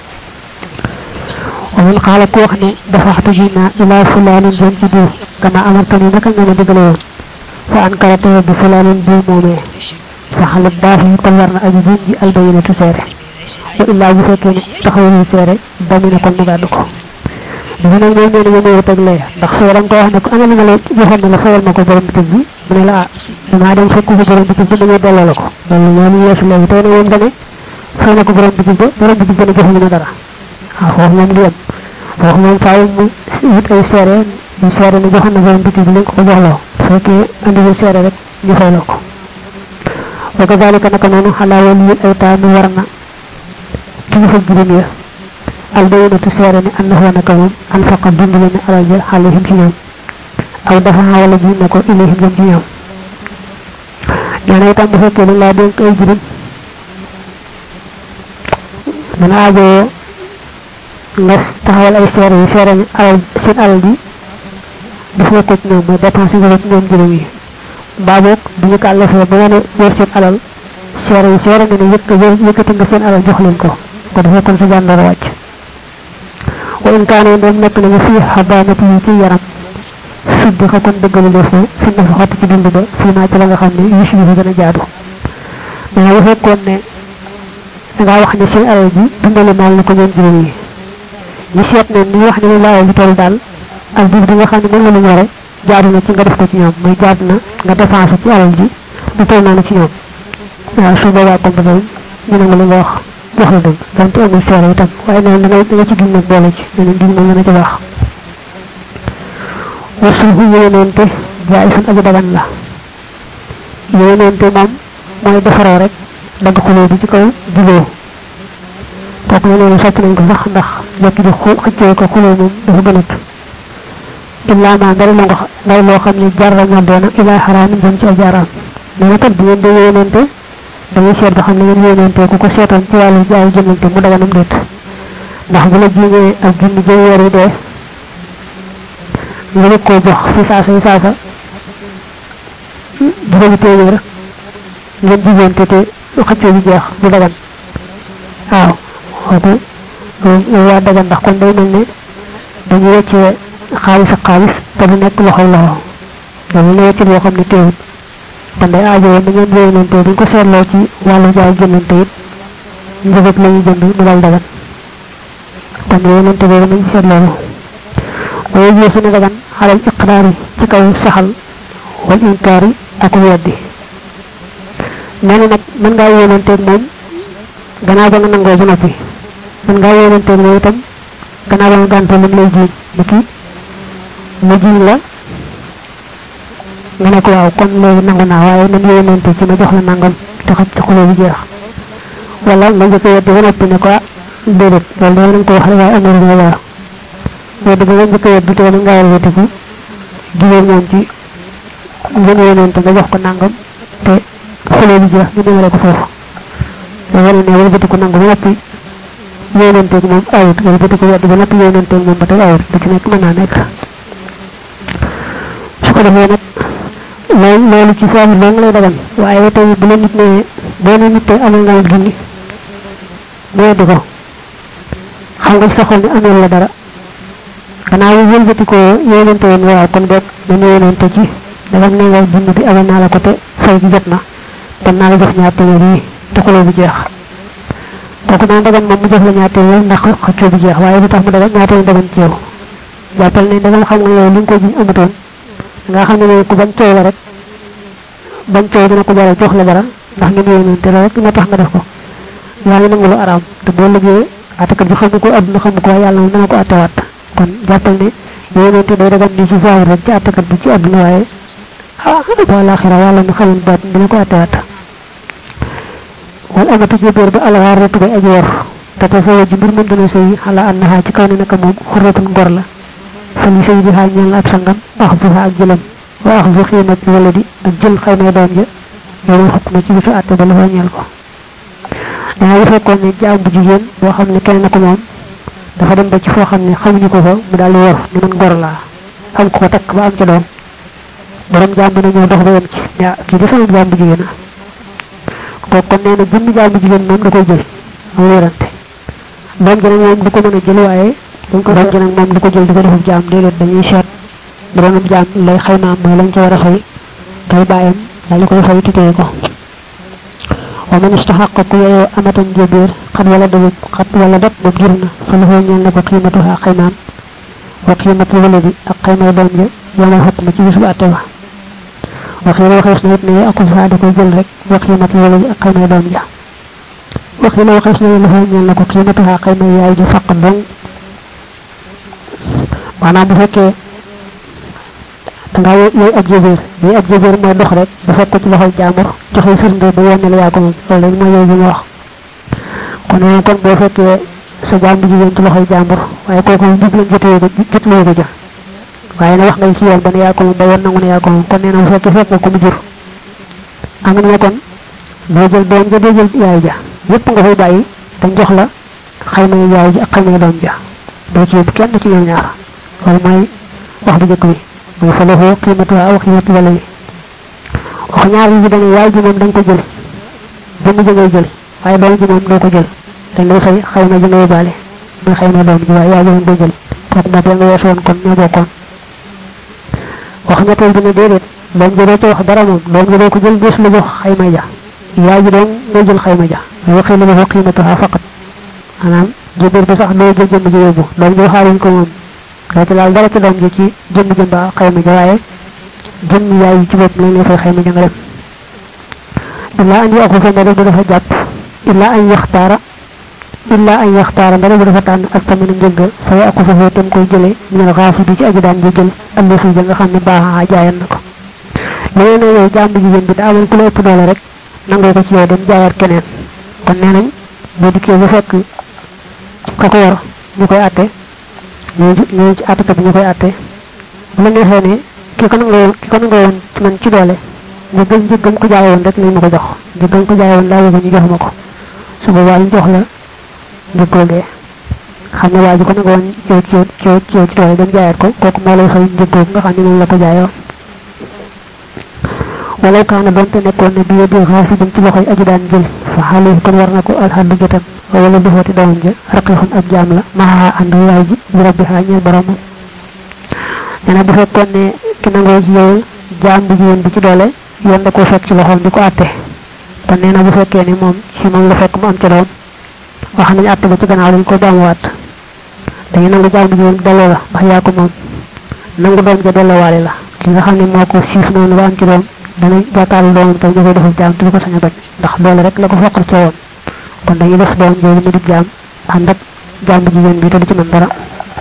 wa man xaala ku wax ne dafa waxtu ji naa ilaa fulaanin jëm ci diw kama amartani naka nga ma digale woon fa an karate bi fulaanin diw moomee fa xalat baax yi kon war na aji jiin ji albayinatu seere wa illaa bu fekkee ne taxawul seere dami na kon mu gàddu ko dafa nag moom nee na yéen teg lee ndax soo danga ko wax ne ko amal nga la joxoon ne la fayal ma ko borom bitig bi mu ne la ah damaa dem fekk ko borom bitig bi dañoo delloo la ko loolu ñoo ñu yeesu léegi tey na moom dane fay na ko borom bitig ba borom bitig ba ne joxuñu ma dara waaw foofu moom du yem foofu moom faaw mu wut ay seere ñu seere ne joxoon na borom bitig bi li nga ko ko joxloo bu fekkee andiwul seere rek ñu fay la ko wa kazalika naka noonu xalaa waliyul aytaami war na kilifa juróom ya albayinatu seere ne annahu naka moom anfaqa dimbale ne alal ja alayhim ci ñoom aw dafa wala ji na ko ilayhim jëm ci ñoom nee na itam bu fekkee dañ laa dénk ay juróom dana aajoo nga taxawal ay seere yi seere ne alal seen alal ji def ko ci ñoom mooy dépense yi ci ñoom juróom yi mbaa boog bu ñu kàllafee ba wane yor seen alal seere yi seere nga ne yëkk yëkkati nga seen alal jox leen ko ko defee kon sa jàndara wàcc wa in kaane doom nekk nañu fii xabaanati yi ci yaram suddi xa kon dëggalu def ko fi na fa xott ci dund ba fii naa ci la nga xam ne yus yi gën a jaadu mais bu fekkoon ne dangaa wax ne seen alal ji dundale maal na ko ñoom juróom yi ñu seet ne ni wax ne lu laayal di toll daal ak biir bi nga xam ne moom la ñu yore jaadu na ci nga def ko ci ñoom muy jaadu na nga dépense ci alal ji du toll noonu ci ñoom waaw su boobaa comme ba ñu ne nga li nga wax jox la dëgg donte amul seere itam waaye nee da ngay da nga ci gis nag boole ci nee na dig moom dana ci baax wasul fu yéeneente jaay sun aji dagan la yéeneente moom mooy defaroo rek dagg xuloo bi ci kaw juboo kooku la loolu sopp nañ ko sax ndax jekki di xëccoo ko xuloo moom dafa gënat illaa ma ndari loo ndari loo xam ne jarra ñoo doona ilaa xaraam jëm ci ajaaraam nee na kat bu ngeen di yéeneente dañuy seet ba xam ne ngeen yéeneente ku ko seetoon ci wàllu jaay jëmante mu daganam déet ndax bu la jiñee ak junni jëy weer yi dee nga bëgg koo jox fi saasa yi saasa juróomi téeméer ngeen jigéente te xëccoo bi jeex du dagan waaw kooku loolu waa dagan ndax kon day mel ne dañu weccee xaalis ak xaalis te du nekk loxoy loxo loolu la weccit boo xam ne teewut kon day aajowoo ni ngeen yéenante bu ñu ko seetloo ci wàllu jaay jëndante it njëgëb la ñuy jënd mu dal dagan kon yéenante boobu nañ seet loolu waaye jii su ne dagan xalal iqraar yi ci kaw saxal wal inkaar yi ak weddi nee na nag mën ngaa yéenanteeg moom gannaaw ba nga nangoo ba noppi mën ngaa yéenanteeg moom itam gannaaw ba nga gàntoo lim lay jiiñ ni ki mu jiiñ la nga ne ko waaw kon léegi nangu naa waaye nan yéenante ci ma jox la nangam te xaj ci xuloo bi jeex wala nga njëkk weddi ba noppi ne ko ah déedéet loolu dama nañ ko wax waaye am na lu war weddi ba nga njëkk weddi te nga yàlla wetiku jigéen moom ci ngeen yéenante nga jox ko nangam te xuloo bi jeex ñu demale ko foofu da wane ne wëlbatiku nangu ba noppi yéenanteeg moom awut wëlbatiku weddi ba noppi yéenanteeg moom ba tey awut da ci nekk mën naa nekk su ko defee nag loolu loolu ci saabu loo nga lay dagan waaye tey bu la nit ne boo ne nit tey amul nga junni mu weddi ko xam nga sa xol ni amul la dara gannaaw yi wëlbati ko yéenante woon waaw kon boog dañu yéenante ci dagam ne nga junni bi amal naa la ko te fay gi jot na kon naa la jox ñaar téeméer yi te xuloo bi jeex kooku naan dagan moom mu jox la ñaar téeméer ndax xëccoo bi jeex waaye lu tax mu dagan ñaar téeméer dagan ci yow jàppal ne dagam xam nga yow li nga ko jiñ amatoon nga xam ne ne ku bañ coow la rek bañ coow dina ko jaral jox la dara ndax ngeen yéenante la rek moo tax nga def ko yaa ngi nangu lu araam te boo liggéey attakat bi xamu ko adduna xamu ko waaye yàlla moom dana ko attewaat kon jàppal ne yéenante day dagan di ci zahir rek ci attakat bi ci adduna waaye ah ba laaxira yàlla mi xamul baat dina ko attewaat wal amatu jébéer ba alxaaratu bay aji war te te sa ji mbir mën dana sëy xala annaha ci kaw ne naka moom xurratun ngor la fali sëy bi xaal ñeel na ab sangam wax bu ak jëlam wa wax bu xiimat wala di ak jël xaymay doom ja yow xukk na ci bisu àtte ba la fa ñeel ko dana bu fekkoon ne jaam bu jigéen boo xam ne kenn na ko moom dafa dem ba ci foo xam ne xamuñu ko fa mu daal di war ni man ngor laa am ko ko takk ba am ca doom borom jaam bi na ñëw dox ba yem ci yaa kii de sama jaam bu jigéen kooku kon nee na jëmmi jaam bu jigéen moom da koy jël am wérante doom ji nag moom du ko mën a jël waaye dañ ko doom ji nag moom du ko jël di ko defub jaam déedéet dañuy seet bu doonub jaam lay xaymaam mooy lañ ca war a fay kay bàyyam daal di koy fay titee ko wa man istaxaqa ku yeyoo amatan jébéer xat wala dabub xat wala dab boobu jur na fa la fay ñeel na ko xiimatuha xaymaam wa xiimatu wala bi ak xaymay doom ja yomal xukk ma ci bisu àtte ba waxila waxees na it ne akul fa da koy jël rek wa xiimatu wala bi ak xaymay doom ja waxila waxees na la fay ñeel na ko xiimatuha xaymay yaay ji faq dong maanaam bu fekkee dangaa yooyu ab jébéer yooyu ab jébéer mooy dox rek bu fekk ko ci loxol jaamur joxe firnde ba yennal yaa ko moom loolu rek mooy yooyu bi ma wax kon nee kon boo fekkee sa jaam bu jigéen ci loxol jaamur waaye kooku jigéen jotee ko jotlee ko ja waaye na wax ngay ci yoon ba ne yaa ko moom ba yoon nangu ne yaa ko moom kon nee na bu fekkee fekk nga ko mu jur am na ne kon doo jël doom ja doo jël yaay ja yépp nga fay bàyyi dañ jox la xayma yaay ji ak xayma doom ja doo ci yóbbu kenn ci ñoom ñaar loolu mooy wax bu njëkk bi mooy fa lahu qiimatuha aw qiimatu wala yi wax ñaar yi dañu yaay ji moom dañ ko jël jëmm ji ngay jël waaye doom ji moom doo ko jël dañ lay fay xayma ji nga yóbbaale muy xayma doom ji waaye yaay ji moom doo jël kooku moom ya nga weesoon kon ñoo bokkoon wax ñetteel bi ne déedéet doom ji doo ci wax dara moom doom ji doo ko jël des la jox xayma ja yaay ji doom ngay jël xayma ja mooy waxee la lahu qiimatuha faqat maanaam jébéer bi sax doo jël jëmm ji yóbbu doom ji waxaaluñ ko moom doo ci laal dara ci doom ji ci jëmm jëm ba xayma ja waaye jëmm yaay yi ci bopp lañ lay fay xayma ja nga dem illa an yaqu fa ndare bu dafa jàpp illa an yaxtaara illa an yaxtaara ndare bu dafa tànn ak tamit njëgg fa yaqu fa tam koy jële minal xaasi bi ci aji daan ji jël ëllëg fi ja nga xam ne baaxaa jaayan na ko leneen ne yow jàmm jigéen bi daa amoon ku la ëpp doole rek nangoo ko ci yow dem jaayaat keneen kon nee nañ boo dikkee ba fekk ka ko war ñu koy àtte ñu ñu ci àttekat bi ñu koy àtte bu la neexee ne ki ko nangoo ki ko nangoo woon ci man ci doole njëggal njëggam ko jaayoon rek lañ ma ko jox njëggam ko jaayoon laa yëg ñu jox ma ko su boobaa ñu jox la njëggoo dee xam ne waa ji ko nangoo woon yow ci yow ci yow ci yow ci doole dem jaayaat ko kooku moo lay fay njëggoo nga xam ne moom la ko jaayoon walaw kaana doonte nekkoon ne biye bi xaasibin ci loxoy aji daan jël fa xale kon war na ko alxaddu jotam wala du xooti doomam ja raqiixun ab jaam la maxaa ànd yaay ji bi rabbi xaa ñeel boromam nee na bu fekkoon ne ki nangoo ci yow jaam bu jigéen bi ci doole yoon da koo fekk ci loxoom di ko àtte kon nee na bu fekkee ni moom si moom la fekk mu am ci doom wax nañu àtte ba ci gannaaw dañ ko baamuwaat dañu nangu jaam bu jigéen delloo la ndax yaa ko moom nangu doom ja delloowaale la li nga xam ne moo ko siif noonu ba am ci doom danañ jàkkaarlu doomam tam ñu koy defal jaam te du ko sañ a bañ ndax doole rek la ko foqal ca woon kon dañuy def doom jooju mu di jaam ànd ak jaam bu jigéen bi te du ci mën dara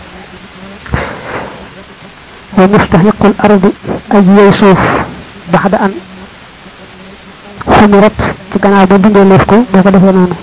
wa mustahiqul ardi aj yey suuf baxda an xumirat ci gannaaw ba dundee leef ko boo ko defee noonu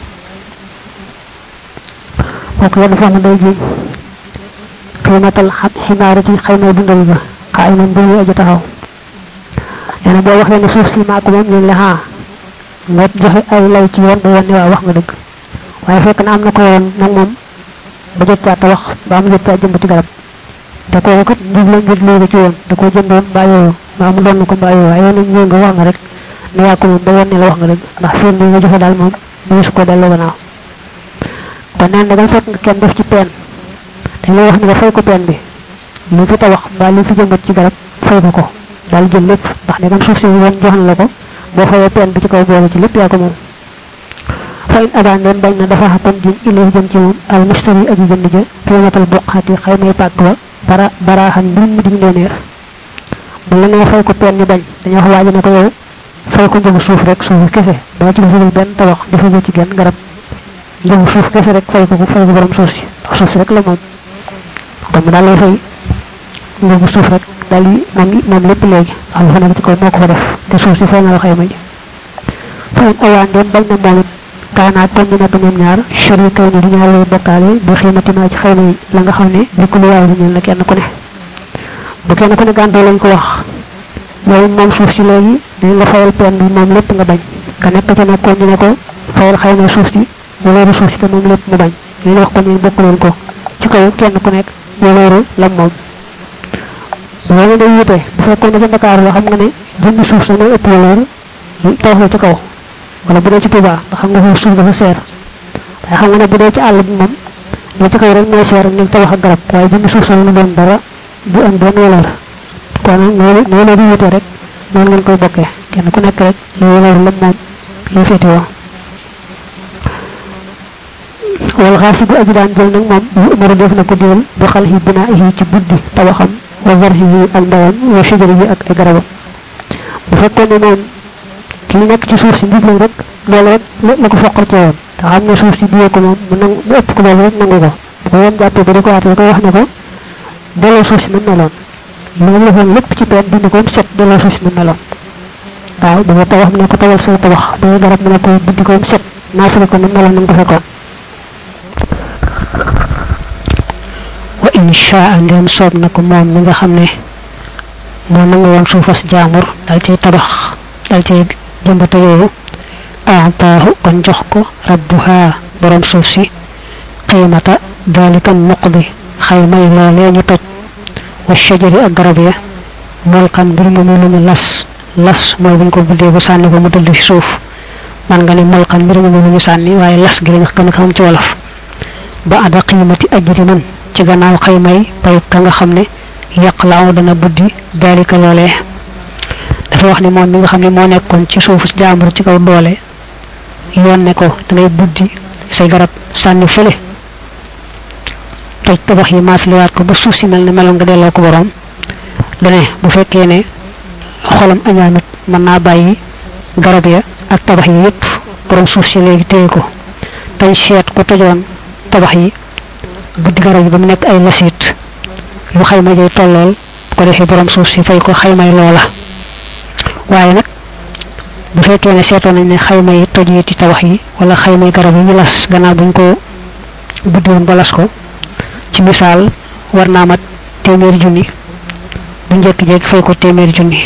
kooku yenn foo mu day jiñ xiimatal ximaari ci xaymay dundal ba xaay man bu muy aji taxaw nee na boo waxee ne suuf si maa ko moom ñu la haa nga joxe ay lay ci yoon ba wane waa wax nga dëgg waaye fekk na am na ko yoon nag moom ba jot caa tabax ba mu jot caa jëmb ci garab te kooku kat njub la njub léegi ci yoon da koo jëndoon mbaa yooyu mbaa mu doon ko mbaa yooyu waaye nag ñëw nga wax nga rek ne yaa ko moom ba wane la wax nga dëgg ndax fiir bi nga joxe daal moom mu su ko delloo gannaaw kon neen dagal fekk nga kenn def ci peen dañ lay wax ni nga fay ko peen bi lu fi tabax mbaa lu fi jëmbat ci garab fay ko ko daal jël lépp ndax ndegam suuf si woon jox na la ko boo fayee peen bi ci kaw boole ci lépp yaa ko moom fa in adaan leen bañ na dafa xakon jin ilay jëm ci moom al mustari aji jënd ja qiimatal buqaati xaymay pàkk ba bara baraaxan mbir mu dig ndooneer bu la nee fay ko peen ñu bañ dañoo wax waaji ne ko yow fay ko njëgu suuf rek suuf kese doo ci defagul benn tabax defagul ci genn garab njëgu suuf kese rek fay ko ko fay ko borom suuf si ndax suuf si rek la moom kon mu daal lay fay njëgu suuf rek daal di moom moom lépp léegi ndax lu fa nekk ci kaw moo ko fa def te suuf si fay na la xayma ji fayin awaan doon bañ na moom it kaanaat kon ñu nekk ñoom ñaar chari kay ni di ñaar lay bokkaale bu xiimati maa ci xayma yi la nga xam ne li ko lu waaw ñeel na kenn ku ne bu kenn ku ne gàntoo lañ ko wax yow moom suuf si léegi dañ la fayal pen bi moom lépp nga bañ ka nekk ca nekkoon ñu ne ko fayal xayma suuf si waleeru suuf si te moom lépp mu bañ ñu wax ko ñu bokk leen ko ci kaw kenn ku nekk waleeru lam moom loolu day wute bu fekkoon ne ca Dakar la xam nga ne jëmmi suuf sa mooy ëpp waleer tabax la ci kaw wala bu dee ci Touba nga xam nga foofu suuf dafa seer waaye xam nga ne bu dee ci àll bi moom li ci kaw rek mooy seer ñu tabax ak garab waaye jëmmi suuf sa lu doon dara du am benn waleer kon nag noonu noonu di wute rek noonu ngeen koy bokkee kenn ku nekk rek lu waleer la moom lay féete woo wal xaasibu aji daan jël nag moom yu umaru def na ko digal bu xal yi binaa yi ci buddi tabaxam wa zarhi yi ak ndawam wa shajari yi ak ay garabam bu fekkoon ne moom ki nekk ci suuf si mbir lañ rek loolu rek la ko foqal ci woon te xam ne suuf si biyee ko moom mu nangu mu ëpp ko loolu rek nangu ko bu ko yoon jàppee ba di ko waatee ko wax ne ko delloo suuf si nu meloon loolu la foon lépp ci peen dindi ko set delloo suuf si nu meloon waaw ba nga tabax mu ne ko tawal say tabax ba nga garab mu ne ko buddi ko set naafale ko nu meloon na nga ko fekkoon wa insha ndem soob na ko moom mi nga xam ne moo nangu woon suufas jaamur dal cay tabax dal cay jëmbata yooyu aataahu kon jox ko rabbuha borom suuf si qiimata dalika muqdi xaymay loolee ñu toj wa shajari ak garab ya molkan mbir mu lu ñu las las mooy buñ ko buddee bu sànni ko mu dëdd ci suuf man nga ne molkan mbir mu lu ñu sànni waaye las gi lañ gën a xam ci wolof ba ada qiimati ajri man ci gannaaw xaymay pay ka nga xam ne yaqlaaw dana buddi dalika loolee dafa wax ni moom mi nga xam ne moo nekkoon ci suufu jaambur ci kaw doole yoon ne ko da ngay buddi say garab sànni fële toj tabax yi maasliwaat ko ba suuf si mel ne meloon nga delloo ko borom dane bu fekkee ne xolam añaanut mën naa bàyyi garab ya ak tabax yi yépp borom suuf si léegi téye ko tañ seet ko tojoon tabax yi buddi garab yi ba mu nekk ay lasiit yu xayma jay tollool ko defee borom suuf si fay ko xaymay loola waaye nag bu fekkee ne seetoon nañ ne xayma yi toj yi ci tabax yi wala xaymay garab yi ñu las gannaaw buñ ko buddi woon ba las ko ci misaal war naa mat téeméeri junni bu njëkk-jékki fay ko téeméeri junni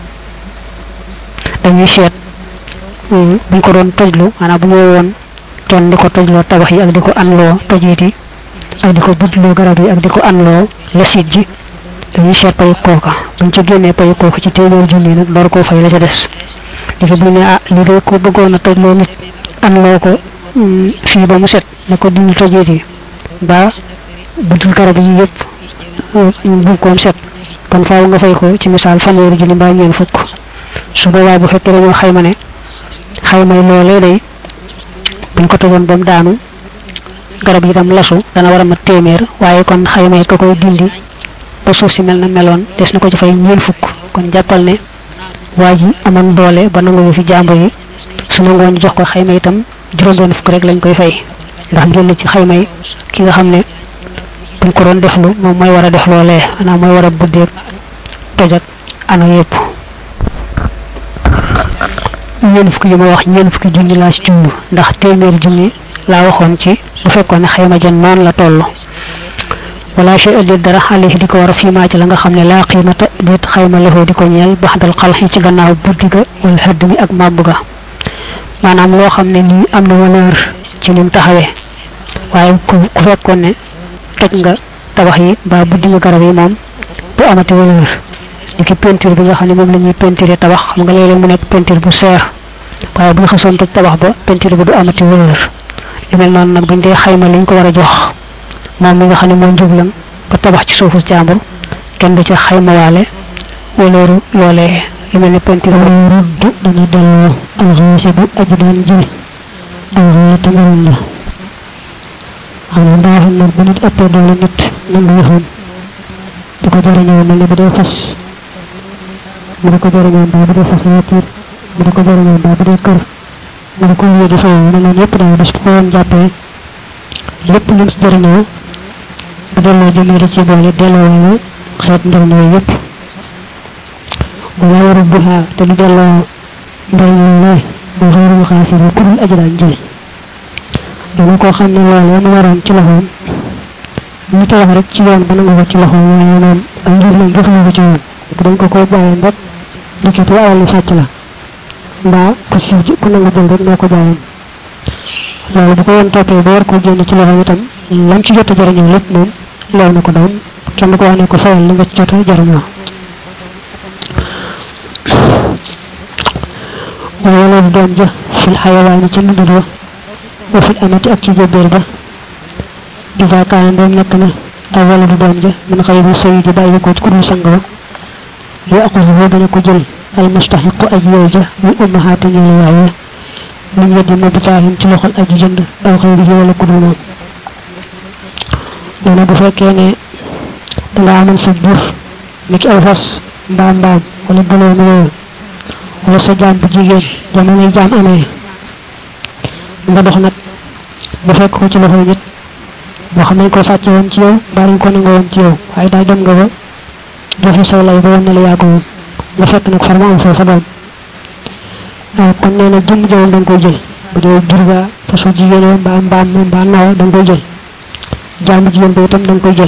dañuy seet buñ ko doon tojlu maanaam bu ñu woon kenn di ko tojloo tabax yi ak di ko anloo tojit yi ak di ko buddloo garab yi ak di ko anloo lasit ji dañuy seet payu kooka buñ ci génnee payu kooka ci téeméeri junni nag door koo fay la ca des di ko bu ne ah li de ko bëggoon a tojloo nit anloo ko fii ba mu set ne ko dindi tojit yi ba buddul garab yi yëpp bu koom set kon faaw nga fay ko ci misaal fanweeri junni mbaa ñeen fukk su boobaa bu fekkee dañoo xayma ne xaymay loolee day buñ ko tegoon ba mu daanu garab yi itam lasu dana war a mat téeméer waaye kon xaymay ka koy dindi ba suuf si mel na meloon des na ko ci fay ñeen fukk kon jàppal ne waa ji amoon doole ba nangu fi jàmbur yi su nangoo ñu jox ko xayma itam juróom-benn fukk rek lañ koy fay ndax ngeen ci xayma yi ki nga xam ne buñ ko doon deflu moom mooy war a def loolee maanaam mooy war a buddeeg tojak ana yëpp ñeen fukki yi ma wax ñeen fukki junni laa ci jumb ndax téeméer junni laa waxoon ci bu fekkoon ne xayma jan noonu la toll wala shay adil dara alayhi di ko war a fiimaa ci la nga xam ne laa qiimata déet xayma lefoo di ko ñeel baxdal xalxi ci gannaaw buddi ga wala xëdd mi ak màbb ga maanaam loo xam ne lii am na valeur ci lim taxawee waaye ku ku fekkoon ne toj nga tabax yi mbaa buddi nga garab yi moom bu amati valeur ni ki peinture bi nga xam ne moom la ñuy peinture tabax xam nga léeg-léeg mu nekk peinture bu seer waaye bu ñu xasoon toj tabax ba peinture bi du amati valeur lu mel noonu nag buñ dee xayma liñ ko war a jox moom mi nga xam ne moo njublan ba tabax ci suufu jàmbur kenn du ca xaymawaale waleeru loolee lu mel ne peinture wala rudd dana delloo alxaasi bu aji doon ji alxaata ngaram la xam ne daa xam ne bu nit ëppee doole nit nangu yëfam di ko jariñoo mel ne bu dee fas mu di ko jariñoo mbaa bu dee fas voiture mu di ko jariñoo mbaa bu dee kër mu di ko wéy di fay ne leen yëpp daal bis bu ko woon jàppee lépp lu mu si jariñoo bu delloo jëmee da ci boole delloo wala xeet njariñ yooyu yëpp wala waru buha te du delloo njariñ loolee bu xëyru xaasir ku dul aji daan jël dama koo xam ne loolee mu waroon ci loxoom ñu tabax rek ci yoon ba nangu ko ci loxoom waaye moom ak njur lañ def ko ci yoon bu dañ ko ko bàyyeen rek ndekete alal li sàcc la mbaa ku si ku nangu jël rek moo ko bàyyeen loolu bu ko yoon toppee ba war koo génn ci loxoom itam lam ci jot a jariñoo lépp moom leew na ko doon kenn ko wax ne ko fayal li nga ci jot a jariñoo wala doom ja fil xayawaani ci ndundul wa wa fil amati ak ci jébéer ba ida kaana ndoom nekk na aw wala du doom ja min xëy bi sëy di bàyyi ko ci ku dul sang ba yu aqus boo dana ko jël al mustaxiqu aj yow ja yu ummahaati ñëw waaye min yeddi ma bitaahin ci loxol aji jënd aw xëy bi wala ku dul moom nee na bu fekkee ne danga amoon sa jur ni ki aw fas mbaam mbaam wala gëloo mi yooyu wala sa jaam bu jigéen jamonoy jaam amee nga dox nag ba fekk ko ci loxoy nit boo xam nañ ko sàcce woon ci yow mbaa dañ ko nangoo woon ci yow waaye daal dem nga ba joxe say lay ba woon ne la yaa ko moom nga fekk nag far ma am foofa doom waaw kon nee na jëmm jawam da nga koy jël bu dee jur ga fasu jigéen mbaa mbaam mbaa nawa da nga koy jël jaamu jigéen ba itam da nga koy jël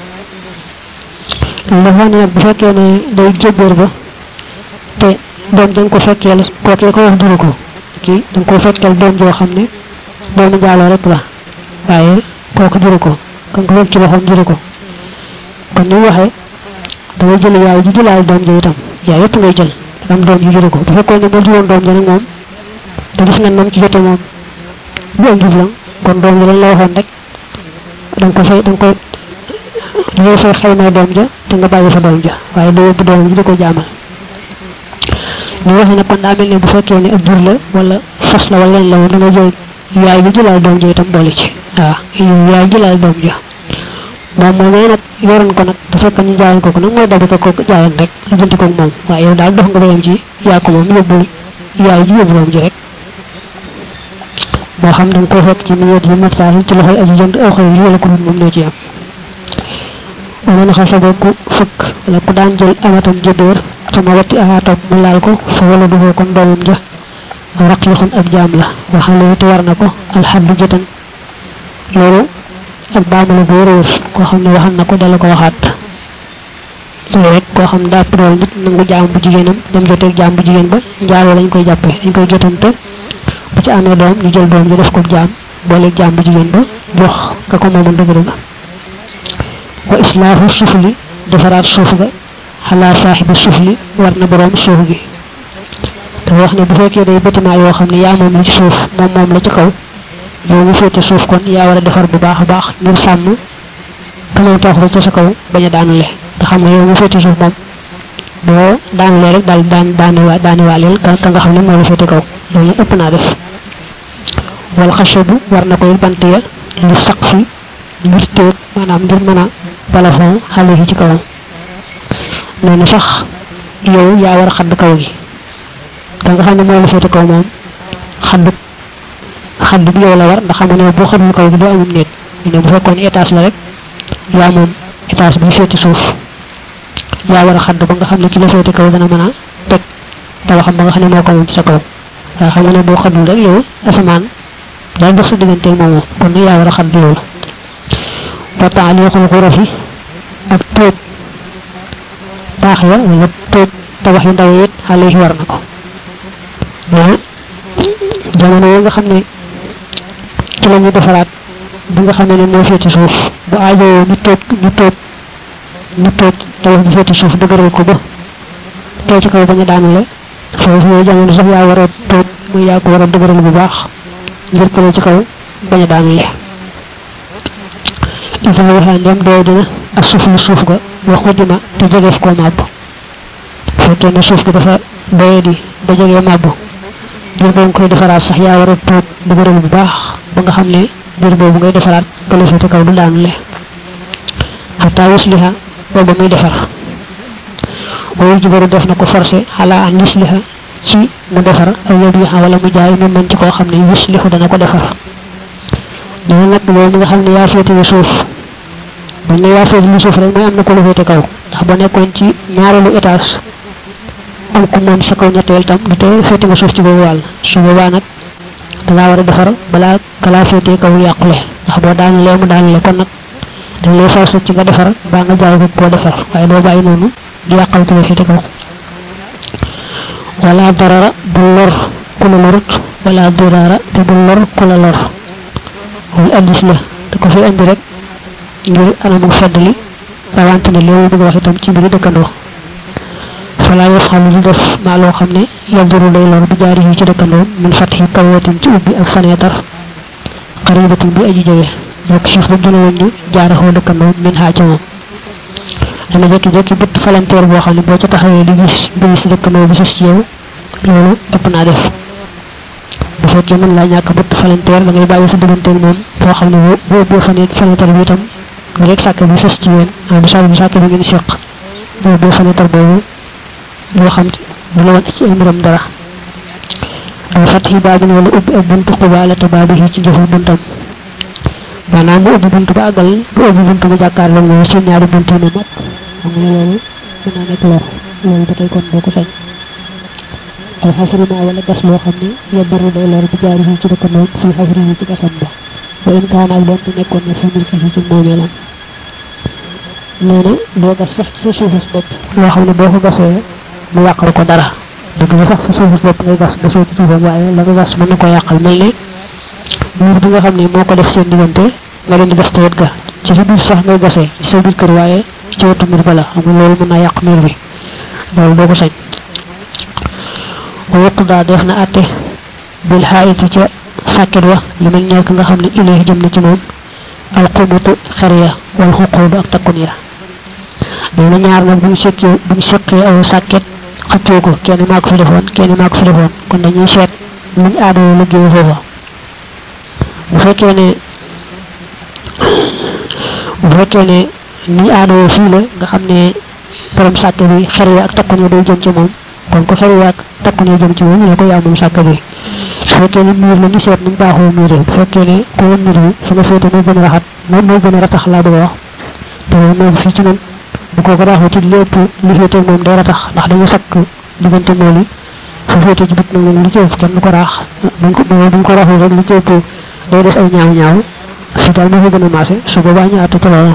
dafa ne nag bu fekkee ne day jébboor ba te doom dañ ko fekkeel kookee ko wax juru ko kii dañ ko fekkeel doom joo xam ne doomu jaaloo rek la waaye kooku juru ko kan ko fekk ci loxoom juru ko kon ni waxee dangay jël yaay ji jëlaal doom ja itam yaay yëpp ngay jël am doom ji juru ko bu fekkoon ne moo juróon doom ja nag moom te gis nga nam ci jote moom bu am jub la kon doom ja lañ la waxoon rek da nga ko fay da nga koy da ngay fay xayma doom ja te nga bàyyi fa doom ja waaye doo yóbbu doom ji di ko jaamal ñu wax ne kon daa mel ne bu fekkee ne ab jur la wala fas la wala leen la woon da nga jël yaay bi jëlaal doom ja itam boole ci waaw yaay jëlaal doom ja moom moomee nag yoroon ko nag bu fekk ñu jaayoon ko ko nag mooy dabi ko ko jaayoon rek lu jënti ko moom waaye yow daal dox nga bayam ci yaa ko moom yóbbul yaay ji yóbbu doom ji rek moo xam da nga koo fekk ci milieu yi maftaar ci loxoy aji jënd aw xëy wala ko moom ñoo ci am wala na xasa ku fëkk wala ku daan jël amatam jëdóor sama watti ahaatam mu laal ko fa wala dugoo kon doomam ja raqiixun ab jaam la waxale te war na ko alxaddu jëtan loolu ak baamu la boo réer koo xam ne waxal na ko dala ko waxaat loolu rek koo xam daa dool nit nangu jaam bu jigéenam dem joteeg jaam bu jigéen ba njaaloo lañ koy jàppee dañ koy jotante bu ci amee doom ñu jël doom ji def ko jaam booleeg jaam bu jigéen ba jox ka ko moomoon dëgg dëgg wa islaahu sufli defaraat suuf ga xalaa saaxibi sufli war na boroom suuf gi te wax ne bu fekkee day bâtiment yoo xam ne yaa moom la ci suuf moom moom la ci kaw yow mu féete suuf kon yaa war a defar bu baax a baax ngir sàmm ka moom toox ba ca sa kaw bañ a daanule te xam nga yow mu féete suuf moom boo daanulee rek daal daan daaniwaa daaniwaaleel ka ka nga xam ne moo la féete kaw loolu ëpp naa def wal xashabu war na koy bant ya li saq fi ngir téeg maanaam ngir mën a balafon xale yi ci kawam nee na sax yow yaa war a xadd kaw gi ka nga xam ne moo la féete kaw moom xadd xadd bi yow la war ndax xam nga ne boo xaddul kaw gi doo amul néeg ñu ne bu fekkoon étage la rek yaa moom étage bi féete suuf yaa war a xadd ba nga xam ne ci la féete kaw dana mën a teg tabaxam ba nga xam ne moo ko moom ci sa kaw waaye xam nga ne boo xaddul rek yow asamaan daa dox sa digganteeg moomu kon nag yaa war a xadd loolu ba taaliixul xurafi ak tóob taax ya wala tóob tabax yu ndaw yi it xale yi war na ko mais jamono yi nga xam ne ci la ñu defaraat bi nga xam ne moo féete suuf bu aajowoo ñu tóob ñu tóob ñu tóob tabax bu féete suuf dëgëral ko ba tey ci kaw bañ a daanule foofu yooyu jamono sax yaa war a tóob muy yaa ko war a dëgëral bu baax ngir ko ci kaw bañ a daanule ifa waxaa ndem doo dina ak suuf lu suuf ga wax xujuma te jegeef koo màbb fekkee ne suuf gi dafa doye di ba jegee màbb biir boobu koy defaraat sax yaa war a tuut dëgëral bu baax ba nga xam ne biir boobu ngay defaraat bala féete kaw du daanule xataa yusliha booba muy defar wayu jubaru def na ko forcé xalaa an yusliha ci mu defar aw yabiha wala mu jaay mu mën ci koo xam ne yuslihu dana ko defar dina nag loolu nga xam ne yaa féete lu suuf bu ne yaa féete lu suuf rek mooy am na ko lu féete kaw ndax ba nekkoon ci ñaareelu étage am ku moom sa kaw ñetteel tam du tee féete nga suuf ci boobu wàll su boobaa nag dangaa war a defar balaa kalaa féete kaw yàqule ndax boo daanulee mu daanule kon nag dañ lay forcé ci nga defar baa nga jaay ko koo defar waaye doo bàyyi noonu di yàqal ko la féete kaw wala darara bu lor ku la lorut wala dirara te bu lor ku la lor loolu addis la te ko fi andi rek ngir anamu feddali rawante ne loolu bëgg wax itam ci mbiri dëkkandoo fala yafxalu di def maa loo xam ne yaduru day lor bu jaari yi ci dëkkandoo min fatxi kawatin ci ubbi ak faneetar xaribatin bi aji jege yokk suuf ba gën a wëññi jaaraxoo dëkkandoo min xaa ca moom dana jekki-jekki bëtt falanteer boo xam ne boo ca taxawee di gis mbiri si dëkkandoo bi sës ci yow loolu ëpp naa def bu fekkee mën laa ñàkk bëtt falanteer da ngay bàyyi sa digganteeg moom foo xam ne boo ubbee fane falanteer bi itam nga rek sàkk bi sës ci yéen ah bu sàkk bi sàkk bi ngeen seq boo ubbee falanteer boobu loo xam bu la woon ci ay mbiram dara ay fatxi baabin wala ubbi ak buntu xubaalata baabi ci jëful buntam maanaam mu ubbi buntu ba àggal bu ubbi buntu ba jàkkaarloo moom seen ñaari buntu ne mat xam nga loolu mën naa nekk lor loolu ba tey kon boo ko sañ ay xasrima wala gas loo xam ne yabbaru day lor bu jaari ci dëkkandoom fii xasri ci gasam ba ba in kaan ak doonte nekkoon na fi milki ci moomeelam nee na doo gas sax ci sa suufus bopp loo xam ne boo ko gasee mu yàqal ko dara dëgg la sax sa suufus bopp ngay gas gasoo ci suufam waaye la nga gas mën na ko yàqal mel ne mur bi nga xam ne moo ko def seen diggante nga leen di gas tawet ga ci sa biir sax ngay gasee ci sa biir kër waaye ci wetu mbir ba la xam nga loolu mën naa yàq mbir bi loolu doo ko sañ wa daa def na àtte bil xaayiti ca sàkket wa li mel ñeel ka nga xam ne ilayhi jëm na ci moom alxumutu xer ya wal xuquudu ak takkun ya nee na ñaar nag buñ sekkee buñ sekkee aw sàkket xëccoo ko kenn maa ko fi defoon kenn maa ko fi defoon kon dañuy seet luñ aadoo liggéey foofa bu fekkee ne bu fekkee ne ni aadoo fii la nga xam ne borom sàkk bi xer ya ak takkun ya day jëm ci moom kon ko xer ya ak takkun ya jëm ci moom la ko yaa moom sàkk bi su fekkee ne miir la ñu seet nañ baaxoo miiree bu fekkee ne ku woon miir bi fi nga féete moo gën a raxat moom moo gën a ratax laa bëgg a wax te moom fii ci man bu ko ko raxoo ci lépp li féete moom day ratax ndax dañu sakk diggante mool yi fa féete ci bit nag moom li ci ëpp kenn du ko raax buñ ko buñ ko raxoo rek li ci ëpp day des ay ñaaw ñaaw fi daal moo ko gën a maase su boobaa ñu àtte ci loolu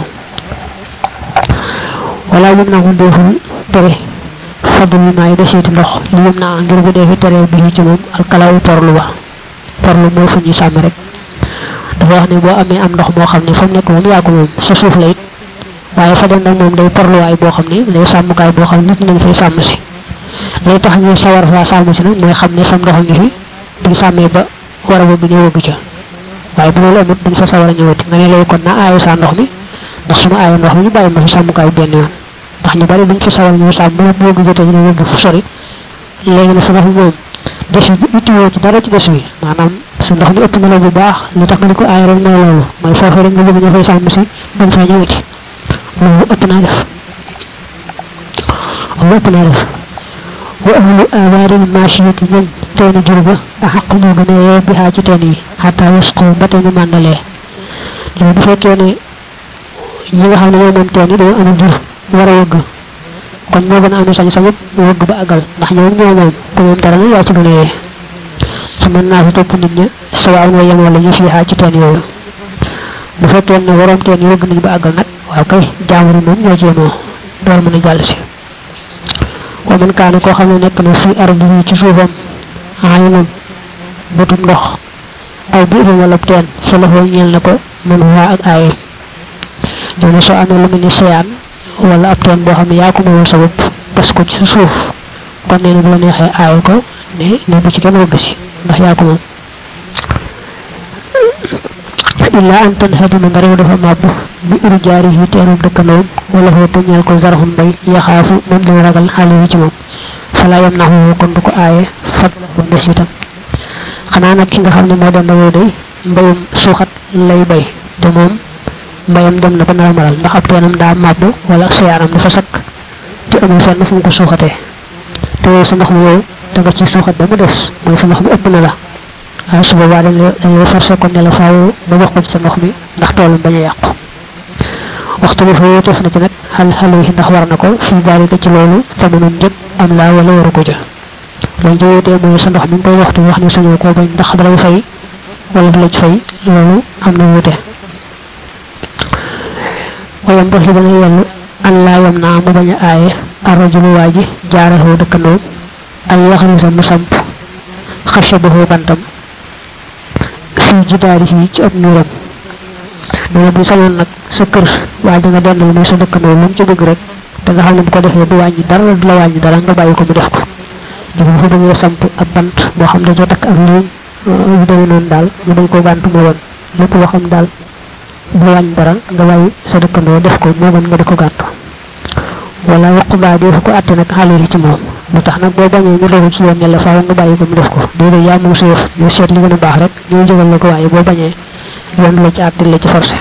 wala yëm naa ko deful tere faddu yi maay deseeti ndox li yëm naa ngir bu dee fi tere bi ci moom alkalaawu porlu ba porlu mooy fu ñuy sàmm rek dafa wax ne boo amee am ndox moo xam ne fa mu nekk moom yaa ko moom sa suuf la it waaye fa dem nag moom day porluwaay boo xam ne day sàmmukaay boo xam ne nit ñi dañ fay sàmm si lay tax ñu sawar faa sàmm si nag mooy xam ne fam ndox ngi fi duñ sàmmee ba war a wëgg ñu wëgg ca waaye bu loolu amut duñ fa sawar a ñëwati nga ne lay kon naa aayo saa ndox mi ndax su ma aayo ndox mi ñu bàyyi ma fi sàmmukaay benn yoon ndax ñu bari buñ ci sawal ñu sàmm bu bëgg jotee ñu yëgg fu sori léegi na sa ndox mi moom des bi ittiwoo ci dara ci des wi maanaam su ndox mi ëpp na la bu baax li tax nga di ko aay rek mooy loolu mooy foofu rek nga bëgg ñu fay sàmm si bañ faa ñëwati loolu ëpp naa def loolu ëpp naa def wa ahlu awaaril maachiyati ñoom teeni jur ba a xaq ñoo gën a yee bi xaa ci teen yi xataa yasqu ba te ñu màndalee loolu bu fekkee ne ñi nga xam ne ñoo moom teen yi dañoo amul jur war a wëgg kon ñoo gën a amee sañ sañut wëgg ba àggal ndax ñoom ñoo moom ku moom dara la yaa ci gën a yee su mën naa fi topp nit ña sawaaw na yem wala ñu fii xaa ci teen yooyu bu fekkee ne waroom teen yi wëgg nañ ba àggal nag waaw kay jaamuri moom ñoo ci yemoo door mën a jàll si wa man kaana koo xam ne nekk na fi ardi yi ci suufam aynun bëtum ndox aw biirum wala teen fa la ñeel na ko man waa ak aaye ñoo ne soo amee lu mel ni seyaan wala ab teen boo xam ne yaa ko moomal sa bopp gas ko ci suuf kon nee na bu la neexee aaye ko ne ne bu ci kenn wëgg si ndax yaa ko moom illa an tanhadima nga réew dafa màbb bi uru jaari yi teerub dëkkanoom wala foo te ñeel ko zarxum mbay yaxaafu moom dina ragal xale yi ci moom fala yam naxu kon du ko aaye fat ba ndes itam xanaa nag ki nga xam ne moo dem dawoo day mbayum suuxat lay bay te moom mbayam dem na ba nar a maral ndax ab teenam daa màbb wala seyaanam dafa sakk te amul fenn fu mu ko suuxatee te yow sa ndox mi yow da nga ci suuxat ba mu des mooy sa ndox mi ëpp na la waaye su boobaa dañ la dañ la forcé kon ne la faaw ba wax ko ci sa ndox mi ndax toolam bañ a yàqu waxtu bi fa yéeteef na ci nag xal xale yi ndax war na ko fii daalika ci loolu tamanun njëg am laa wala waru ko ja loolu ci yéetee mooy sa ndox mi nga koy waxtu wax ne sañoo koo bañ ndax dalay fay wala du la ci fay loolu am na wuute wayam ba fi dana yellu an laa yam naa mu bañ a aaye arrajulu waa ji jaarahoo dëkkandoom ay yaxarisa mu samp xarsa baxoo bantam fii jidaari fii ci ab nuuram nee bu sañoon nag sa kër waa ji nga dendal mooy sa dëkkandoo lu mu ci bëgg rek te nga xam ne bu ko defee du wàññi dara du la wàññi dara nga bàyyi ko mu def ko dafa fa bëggee samp ab bant boo xam ne dañoo takk ak liiñ yu demee noonu daal ñu bañ koo gàntu moo woon lépp loo xam daal du wàññi dara nga bàyyi sa dëkkandoo def ko moo gën nga di ko gàntu wala waqu baa dee fu ko àtte nag xale yi ci moom lu tax nag boo bañee ñu dogu ci yoon ne la faaw nga bàyyi ko mu def ko déedéet yaa moom sa yëf ñu seet li gën a baax rek ñu jógal la ko waaye boo bañee yoon la ci àtte la ci forcé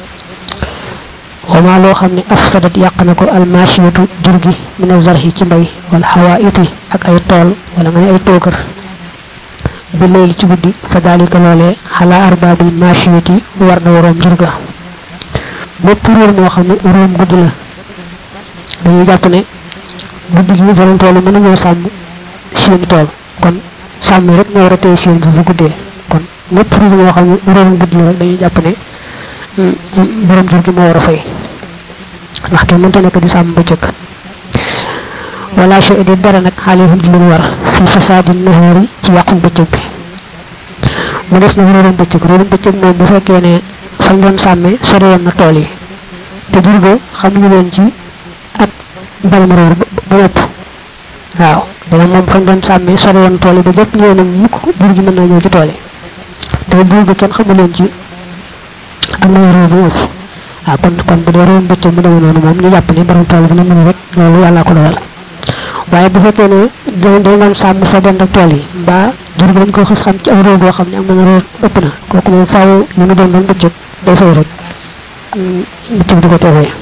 wama loo xam ne afsadat yàq na ko almachiyatu jur gi min azarhi ci mbay wala xawaiti ak ay tool wala nga ne ay tookër bi léegi ci guddi fa dalika loolee xalaa arbaabil machiyati war na waroom jur ga bépp réer moo xam ne róom guddi la dañuy jàpp ne guddi gi borom tool yi mën nañoo sàmm seen tool kon sàmm rek ñoo war a téye seen bi bu guddee kon lépp réer moo xam ne róom guddi la rek dañuy jàpp ne borom jur gi moo war a fay ndax kenn mënta nekk di sàmm ba jëkk wala shay di dara nag xaalihum di leen war fi fasaadi nahaari ci yàqu bëccëg bi mu des nag réerum bëccëg réerum bëccëg moom bu fekkee ne fañ doon sàmmee sori woon na tool yi te jur ga xam ñu leen ci ak mbalam réer ba ëpp waaw dana moom fañ doon sàmmee sori woon tool yi ba jëpp ñëw na mukk jur gi mën naa ñëw ci tool yi te jur ga kenn xamu leen ci am na réew bu ëpp waaw kon kon bu dee réewum bëccëg mu demee noonu moom ñu jàpp ne borom tool bi na mënu rek loolu yàllaa ko dogal waaye bu fekkee ne dañ dañ doon sàmm fa dend ak tool yi mbaa jur gi dañ ko xës xam ci aw réew boo xam ne am na réew ëpp na kooku moom faaw li mu doon doon bëccëg day fay rek bëccëg di ko teewee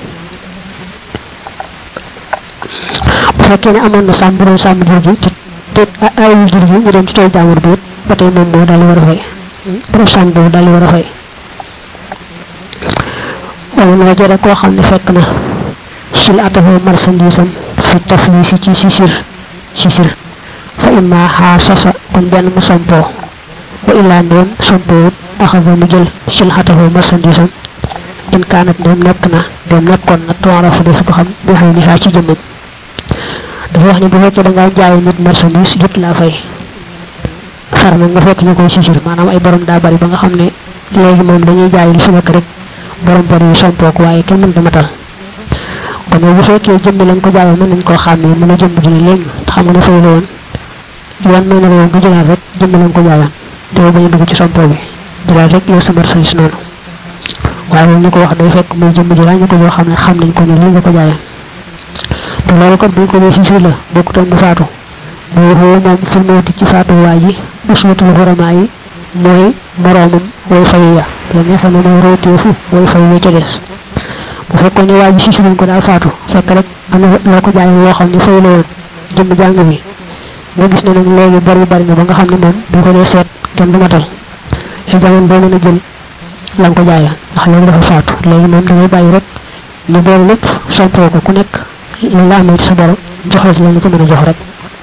bu fekkee ne amoon na sàmm bu doon sàmm jur gi te te ayul jur gi ñu dem ci tool jaamur bi it ba tey moom moo daal di war a fay borom sàmm boobu daal di war a fay wala noo jëre koo xam ne fekk na sil atafoo marchandise am fi taflisi ci sisir sisir fa imma xaa sasa kon benn mu sompoo wa illaa ndéem sompoowut axasa mu jël sil atafoo marchandise am in kaanat ndéem nekk na ndéem nekkoon na toora fu def ko xam bi xëy ni saa ci jëmmam dafa wax ne bu fekkee da ngaa jaay nit marchandise jot laa fay far nag nga fekk ñu koy sisir maanaam ay borom daa bari ba nga xam ne léegi moom dañuy jaay li fi nekk rek borom bari yu sompoo ko waaye kenn mënta matal kon bu fekkee jëmb lañ ko jaayoo mën nañ koo xàmmee mën a jëmb ji ne léegi te xam nga ne fay la woon yoon may na la woon nga jëlaat rek jëmb lañ ko jaayoon te yow bañ a dugg ci sompoo bi jëlaat rek yow sa marchandise noonu waaye loolu ñu ko wax day fekk muy jëmb ji laa ñu ko joo xam ne xam nañ ko ne lii nga ko jaayoon te loolu kat bu ko dee sisir la bokkutoon mu faatu mooy xoo moom fil mawti ci faatu waa ji uswatul xuramaa yi mooy moroomam way fayu ya la nga xam ne mooy royteefu way fayu ya ca des bu fekkoon ne waa ji sisir nañ ko daa faatu fekk rek am na loo ko jaay loo xam ne fayu la woon jëmm jàng bi nga gis ne nag léegi bari bari na ba nga xam ne moom bu ko dee seet kenn du matal ci jamono boo mën a jël la nga ko jaay ndax léegi dafa faatu léegi moom da ngay bàyyi rek ñu boole lépp sompoo ko ku nekk li la amee ci sa bor jox la ci la ci mën a jox rek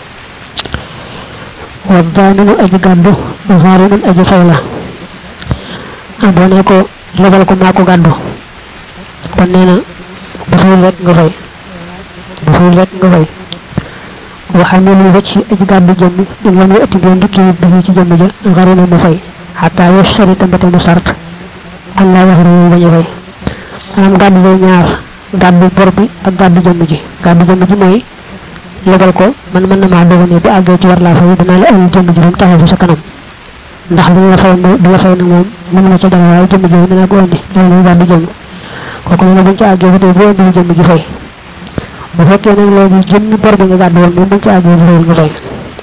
wa daaminu aji gàddu xaarimun aji fay la ah boo ne ko lebal ko maa ko gàddu kon nee na bu fayul rek nga fay bu fayul rek nga fay waxamilu wacc aji gàddu jëmm in lam yu ëtti boo ndikkee bi ci jëmm ja xarina mu fay xataa yo sari tambate mu sart allah wax ru bañ a fay maanaam gàddu day ñaar gàddu bor bi ak gàddu jëmm ji gàddu jëmm ji mooy lebal ko man mën na maa dogal ne bu àggee ci war laa fay dinaa la ëllëg jëmm ji rek taxaw fi sa kanam ndax li la fay du la fay nag moom mën na ci dara waaye jëmm ji dina ko indi loolu gàddu jëmm kooku ne buñ ci àggee ba tey bu indi jëmm ji fay bu fekkee nag léegi jëmmi bor bi nga gàddu woon moom buñ ci àggee bu nga fay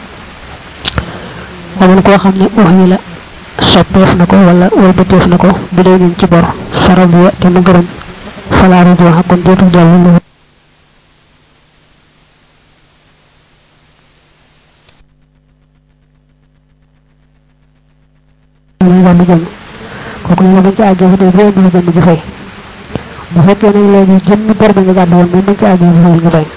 xamal koo xam ne wax yi la soppeef na ko wala walbateef na ko bu dee ñu ci bor faral bi te mu gërëm falaaru di wax kon dootul dellu lu muy gàddu jëmm kooku ñu buñ ci àggee ba tey bu indi jëmm ji fay bu fekkee nag léegi jëmmi bor bi nga gàddu woon moom buñ ci àggee bu nga fay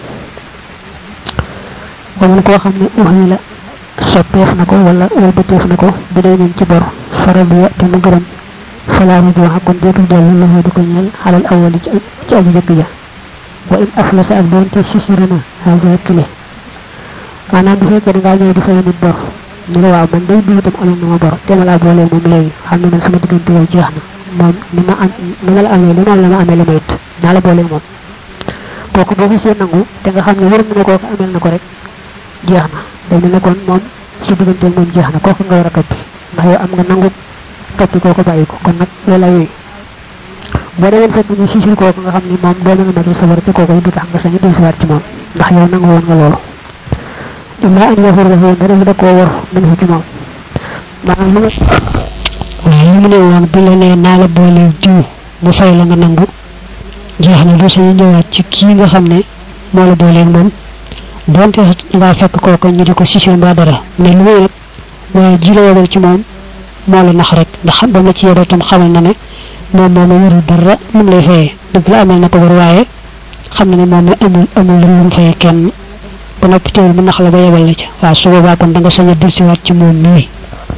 xamal koo xam ne wax yi la soppeef na ko wala walbateef na ko bu dee ñu ci bor faral bi te mu gërëm falaaru di wax kon dootul dellu loxo di ko ñeel xalal awali ci ci aji jëkk ja wa in aflasa ak doonte sisiri na xaaja kile maanaam bu fekkee da ngaa ñëw di fay nit bor ñu ne waaw man day diw itam amoon na ma bor te ma laa boolee moom léegi xam ne man sama diggante yow jeex na moom ni ma am ni ma la amee li moom la ma amee la ma it naa la boolee moom kooku boo gisee nangu te nga xam ne wër mu ne kooku amel na ko rek jeex na day mel ne kon moom si diggante moom jeex na kooku nga war a toppi ndax yow am nga nangu toppi kooku bàyyi ko kon nag loola yooyu boo demee fekk ñu sisil kooku nga xam ni moom doo mën a matal sa bor te kooku du tax nga sañ a dellusiwaat ci moom ndax yow nangu woon nga loolu illaa an yafur dafa yéen dara da koo war mën ci moom maanaam lu waaye li mu ne woon bi la nee naa la boole diw mu fay la nga nangu jeex na lu sañu ñëwaat ci kii nga xam ne moo la booleeg moom donte ngaa fekk kooku ñu di ko sisil mbaa dara mais lu muy nag waaye ji la yebal ci moom moo la nax rek ndax ba ma ci yebal tam xamal na ne moom moom la yorul dara lu mu lay fayee dëgg la amal na ko war waaye xam na ne moom la amul amul lu mu fayee kenn ba noppi teewul mu nax la ba yebal la ca waaw su boobaa kon da nga sañ a delsiwaat ci moom nii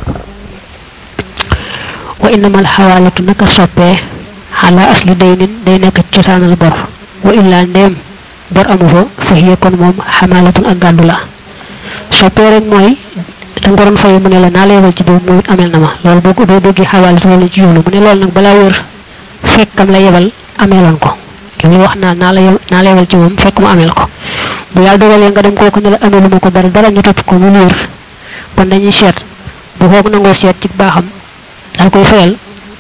wa innamal xawaalatu naka soppee xala asli daynin day nekk cosaanal bor wa illaa ndéem bor amu fa fa hiya kon moom xamaalatun ak gàddu la soppee rek mooy da nga doon fay mu ne la naa la yebal ci boobu moom it amel na ma loolu boo ko doo déggee xawaalatu loolu ci jublu mu ne loolu nag balaa wër fekkam la yebal ameeloon ko li muy wax naa naa la naa la yebal ci moom fekk mu ameel ko bu yàlla dogalee nga dem kooku ne la ameelu ma ko dara dara ñu topp ko mu wér kon dañuy seet bu kooku nangoo seet ci baaxam daal koy fayal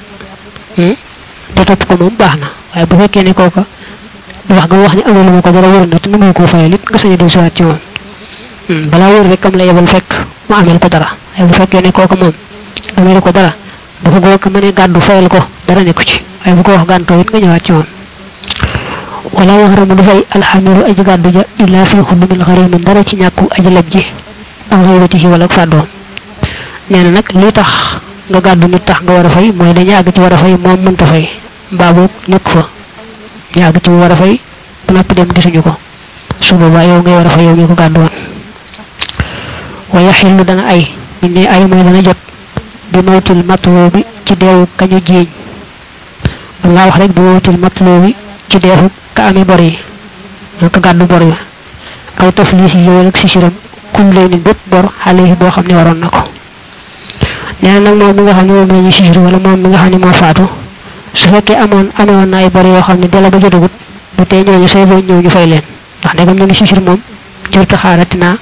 te topp ko moom baax na waaye bu fekkee ne kooka wax nga wax ne ameelu ma ko dara wér na te nangu koo fayal it nga sañ a dellusiwaat ci moom balaa wér rek am la yebal fekk mu ameel ko dara waaye bu fekkee ne kooka moom ameelu ko dara bu ko kooka mënee gàddu fayal ko dara nekku ci waaye bu ko wax gàntoo it nga ñëwaat ci moom wala yaxramu du fay alxamilu aji gàddu ja illa fi xudumil xarimin dara ci ñàkku aji leb ji ak xayratihi wala ak fàddoom nee na nag li tax nga gàddu nit tax nga war a fay mooy dañu àgg ci war a fay moom mënta fay mbaa boog nekk fa ñu àgg ci war a fay ba noppi dem gisuñu ko su boobaa yow ngay war a fay yow ñu ko gàddu woon wa yaxillu dana ay ñu ne ay mooy dana jot bi mawtil matloo bi ci deewu kañu jiiñ walla wax rek bi mawtil matloo bi ci deefu ka amee bor yi ka gàddu bor yi aw tafliis yi yow rek si siram kum lay nit bépp bor xale yi boo xam ne waroon na ko nee na nag moom mi nga xam ne moom la ñu sisir wala moom mi nga xam ne moo faatu su fekkee amoon amewoon na ay bor yoo xam ne dela ba jotagut bu tey ñooñu say boo ñëw ñu fay leen ndax ndegam ñu ngi sisir moom jërta xaarati naa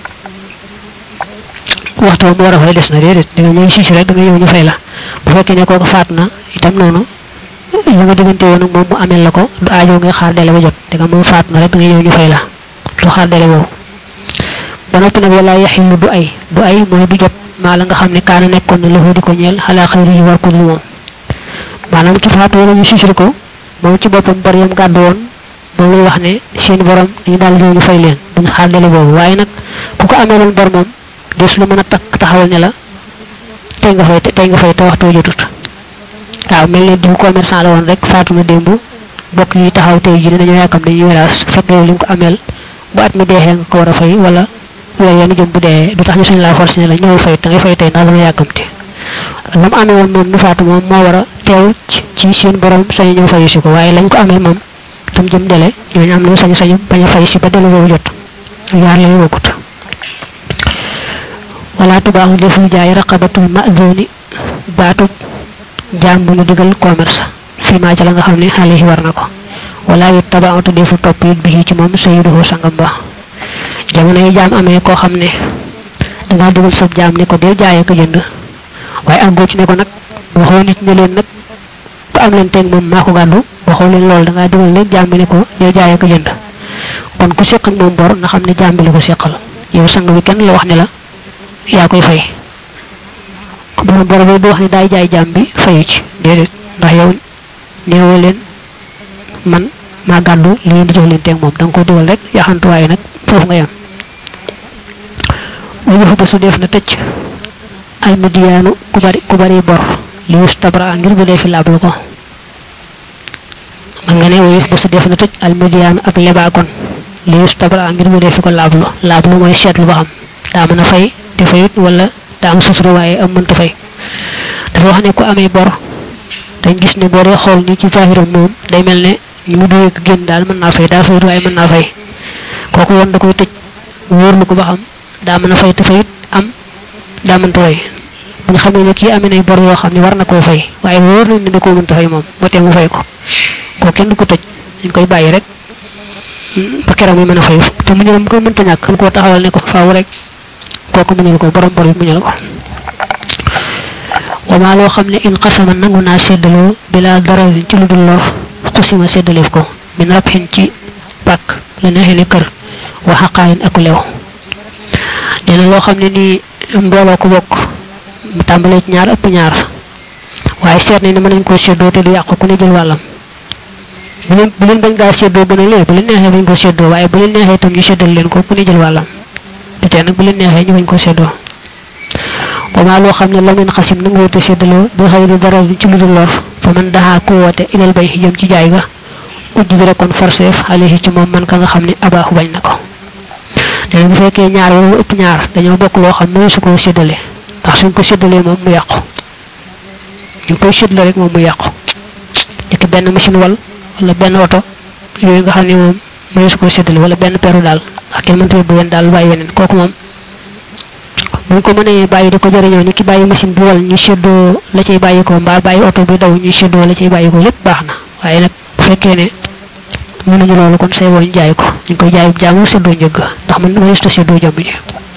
waxtu mu war a fay des na déedéet da nga ñëw sisir rek da nga ñëw ñu fay la bu fekkee ne kooku faat na itam noonu la nga diggante woon moom mu amel la ko du aajo ngay xaar dele ba jot da nga moom faat na rek da nga ñëw ñu fay la du xaar dele boobu ba noppi nag wala yaxilu du ay du ay mooy du jot maa la nga xam ne kaana nekkoon na loxo di ko ñeel xalaa xëyri yi war ko dul moom maanaam ci faatu wala ñu susur ko moom ci boppam bor yam gàddu woon moom lay wax ne seen borom dañu daal ñëw ñu fay leen duñ xaar dele boobu waaye nag ku ko amee bor moom des lu mën a takk taxawal ne la tey nga fay tey nga fay te waxtu jotut waaw mel ne diw commerçant la woon rek faatu na démb bokk yi taxaw tey ji dañoo yàkkam dañuy weraas fekk yow li nga ko ameel bu at mi deexee nga ko war a fay wala weer yoonu jëm bu dee du tax ñu sañ laa forcé ne la ñëwal fay da ngay fay tey ndax dama yàkkamti la mu amee woon moom nu faatu moom moo war a teew ci seen borom sañ ñëw fayu si ko waaye lañ ko amee moom tam jëm dele ñooñu am nañu sañ sañu bañ a fay si ba dele boobu jot yaar lañu bokkut wala tubaaxu deful jaay raqabatul mazuni baatub jaam bu ñu digal commerce fi maa ci la nga xam ne xale yi war na ko wala yu tabaatu defu topp it bi ci moom sayiduhu sangam ba jamono yi jaam amee koo xam ne dangaa digal sab jaam ne ko dee jaayee ko jënd waaye àggoo ci ne ko nag waxoo nit ne leen nag ku am leen teeg moom maa ko gàddu waxoo leen loolu dangaa digal leen jaam bi ne ko dee jaayee ko jënd kon ku seq ak moom bor na xam ne jaam bi la ko seqal yow sang bi kenn la wax ne la yaa koy fay borom bor bi du wax ne daay jaay jaam bi fayu ci déedéet ndax yow neewoo leen man maa gàddu li ngeen di jox leen teeg moom da nga ko digal rek yaxantu waaye nag foofu nga yam wa yëfu ba su def na tëcc al mudiyaanu ku bari ku bari bor li yus tabra ngir bu dee fi laablu ko man nga ne wa yëfu ba su def na tëcc al mudiyaanu ak lebaagon li yus tabra ngir bu dee fi ko laablu laablu mooy seetlu ba xam daa mën a fay te fayut wala daa am sutura waaye am mënta fay dafa wax ne ku amee bor dañ gis ne boo dee xool ni ci zahiram moom day mel ne ñu mu duwee ko génn daal mën naa fay daa fayut waaye mën naa fay kooku yoon da koy tëj wóorlu ko ba xam daa mën a fay te fayut am daa mënta fay bu ñu xamee ne kii amee nay bor yoo xam ne war na koo fay waaye wóor nañ ne da koo mënta fay moom moo tee mu fay ko koo kenn du ko tëj dañ koy bàyyi rek ba keroog muy mën a fay te mu ñëw koy mënta ñàkk xam koo taxawal ne ko faaw rek kooku muñal ko borom bor bi muñal ko wama loo xam ne in xasama nangu naa séddaloo bila dara ci lu dul lor xusima séddaleef ko min rabxin ci pàkk la neexee ne kër wa xaqaayin ak lew nee na loo xam ne nii mbooloo ko bokk mu tàmbalee ci ñaar ëpp ñaar waaye seet nañ ne mën nañ koo séddoo te du yàqu ku ne jël wàllam bu leen bu leen bañ gaa séddoo gën a lee bu leen neexee bañ ko séddoo waaye bu leen neexee itam ñu séddal leen ko ku ne jël wàllam te tey nag bu leen neexee ñu bañ ko séddoo wama loo xam ne la ngeen xasim na nga wute séddaloo bi xëy na dara ci lu dul lor fa man daxaa ku woote ilal bay jëm ci jaay ga ujj bi rek kon forseef alayhi ci moom man ka nga xam ne abaaxu bañ na ko léegi bu fekkee ñaar wala ëpp ñaar dañoo bokk loo xam ne su ko séddale ndax suñ ko séddalee moom mu yàqu ñu koy séddale rek moom mu yàqu nekk benn machine wal wala benn oto yooyu nga xam ne moom mënu su ko séddale wala benn peru daal ak kenn mënta yóbbu wenn daal bàyyi weneen kooku moom buñ ko mënee bàyyi di ko jëriñoo ni ki bàyyi machine bi wal ñu séddoo la cay bàyyi ko mbaa bàyyi oto bi daw ñu séddoo la cay bàyyi ko lépp baax na waaye nag bu fekkee ne mënuñu loolu kon say woñ jaay ko ñu koy jaay jaamu séddoo njëgg ndax man mënees ta séddoo jàmm ji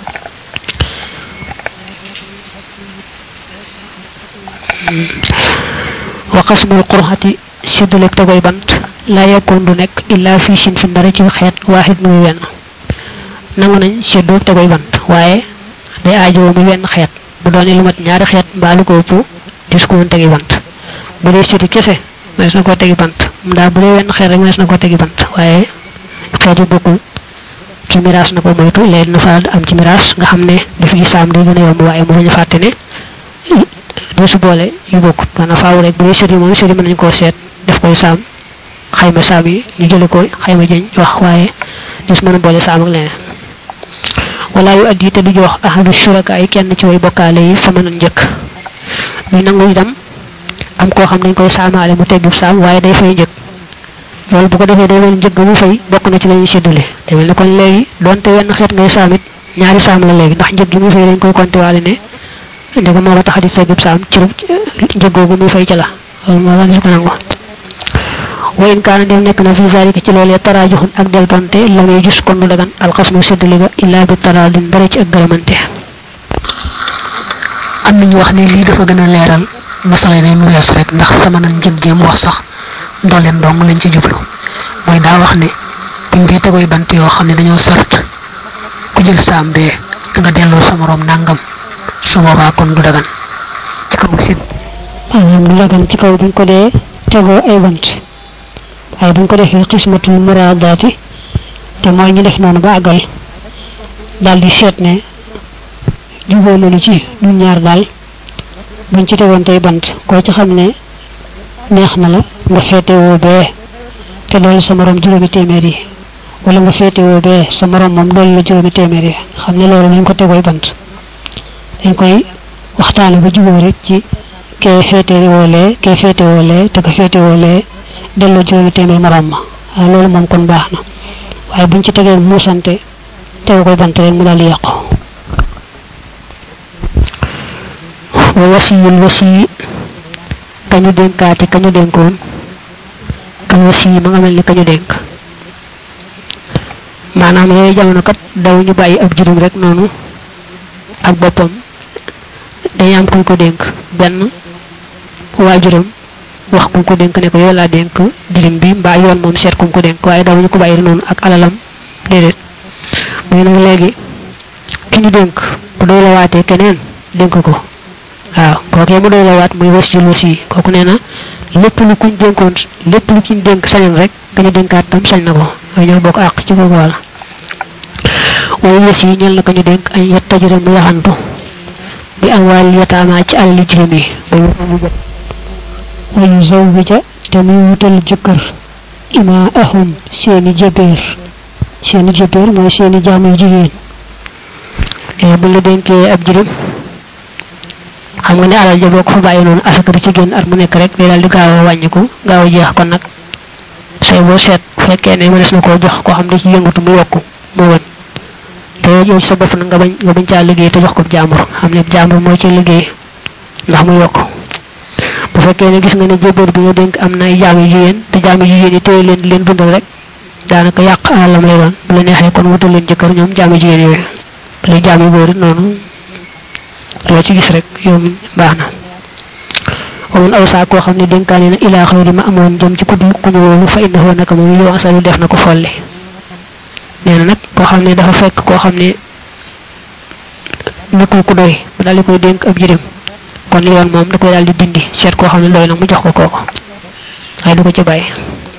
wa qasmul qurxati séddaleeg tegoy bant la yekkoon du nekk illa fii sin fi ndara ci xeet waaxit muy wenn nangu nañ séddoo tegoy bant waaye day aajowoo muy wenn xeet bu doonee lu mat ñaari xeet mbaa lu ko ëpp dis ko mën tegi bant bu dee séddu kese mënees na koo tegi bant mu daal bu dee wenn xeet rek mënees na koo tegi bant waaye xeet yu bokkul ci miraas na ko moytu léegi na fa am ci miraas nga xam ne daf yi saam day gën a yomb waaye mu bañ a fàtte ne doo su boole yu bokkut maanaam faaw rek bu dee séddu moom séddu mën nañu koo seet def koy saam xayma saam yi ñu jële ko xayma jëñ wax waaye dis mën a boole saam ak leneen wala yu addi te du jox ahadu shuraka yi kenn ci way bokkaale yi fa mën a njëkk ñu nangu itam am koo xam dañ koy saamaale mu teggu saam waaye day fay njëkk loolu bu ko defee day mel njëkk mu fay bokk na ci lañuy séddale day mel ne kon léegi donte wenn xeet ngay saam it ñaari saam la léegi ndax njëg gi muy fay dañ koy compté waale ne ndega moo la tax di teggub saam ci njëg googu muy fay ca la loolu moo la ko nangu wa in kaana dem nekk na fi zalika ci loolee taraajuxun ak delbante la muy gis kon du dagan alxasmu séddale ga illaa bi taraadin dara ci ak gërëmante am nañu wax ne lii dafa gën a leeral masala ne mu weesu rek ndax sama nan njëg jéem wax sax ndooleen dong lañ ci jublu mooy daa wax ne buñ dee tegoy bant yoo xam ne dañoo sart ku jël saam bee da nga delloo sa morom nangam su boobaa kon du dagan ci kaw sin maanaam du dagan ci kaw buñ ko dee tegoo ay bant waaye buñ ko defee xismatul muraadaati te mooy ñu def noonu ba àggal daal di seet ne juboo nañu ci ñun ñaar daal buñ ci tegoon tey bant koo ci xam ne neex na la nga féetewoo bee te loolu sa morom juróomi téeméer yi wala nga féetewoo bee sa morom moom loolu la juróomi téeméer yi xam ne loolu dañ ko tegooy bant dañ koy waxtaane ba juboo rek ci kee féetewoo lee kee féetewoo lee te ko féetewoo lee delloo juróomi téeméer morom ma waaw loolu moom kon baax na waaye buñ ci tegee muusante tegu koy bant rek mu daal di yàqu wa wasiyul wasi kañu dénkaate kañu dénkoon kañ wasi ma nga mel ni kañu dénk maanaam yooyu jamono kat daw ñu bàyyi ab juróom rek noonu ak boppam dañu am kuñ ko dénk benn waajuram wax kuñ ko dénk ne ko yow laa dénk jirim bi mbaa yoon moom seet kuñ ko dénk waaye daw ñu ko bàyyi noonu ak alalam déedéet muy nag léegi ki ñu dénk bu doy la waatee keneen dénk ko waaw kookee mu doy la waat muy was jul wasi kooku nee na lépp lu kuñ dénkoon lépp lu kuñ dénk sañoon rek ka ñu dénkaat tam sañ na ko waaye ñoo bokk àq ci kooku wàll waaye wës yi ñel na ko ñu dénk ay yet tajira mu yaxantu bi am wàll yataama ci alali jirim yi wayu zawwija te muy wutal jëkkër ima ahum seeni jëbeer seeni jëbeer mooy seeni jaam yu jigéen léegi bu la dénkee ab jirim xam nga ne alal ja boo ko fa bàyyi noonu asaka di ci génn at mu nekk rek day daal di gaaw a wàññiku gaaw a jeex kon nag say boo seet fekkee ne mënees na koo jox koo xam ne ci yëngatu mu yokku moo gën te yow ci sa bopp nag nga bañ nga bañ caa liggéey te jox ko jaambur xam ne jaambur moo ci liggéey ndax mu yokku bu fekkee ne gis nga ne jébóor bi nga dénk am na ay jaam yu jigéen te jaam yu jigéen yi téye leen di leen dundal rek daanaka yàq alalam lay doon bu la neexee kon wutal leen jëkkër ñoom jaam yu jigéen yooyu lay jaam yu góor it noonu loo ci gis rek yow mi baax na wamun aw saa koo xam ne dénkaane na ilaa xëy ma amoon jëm ci ku ku ñu wóolu fa indahu naka moom yow asalu def na ko folli nee na nag koo xam ne dafa fekk koo xam ne nekkul ku doy mu daal di koy dénk ab jirim kon yoon moom da koy daal di dindi seet koo xam ne doy na mu jox ko kooko waaye du ko ci bàyyi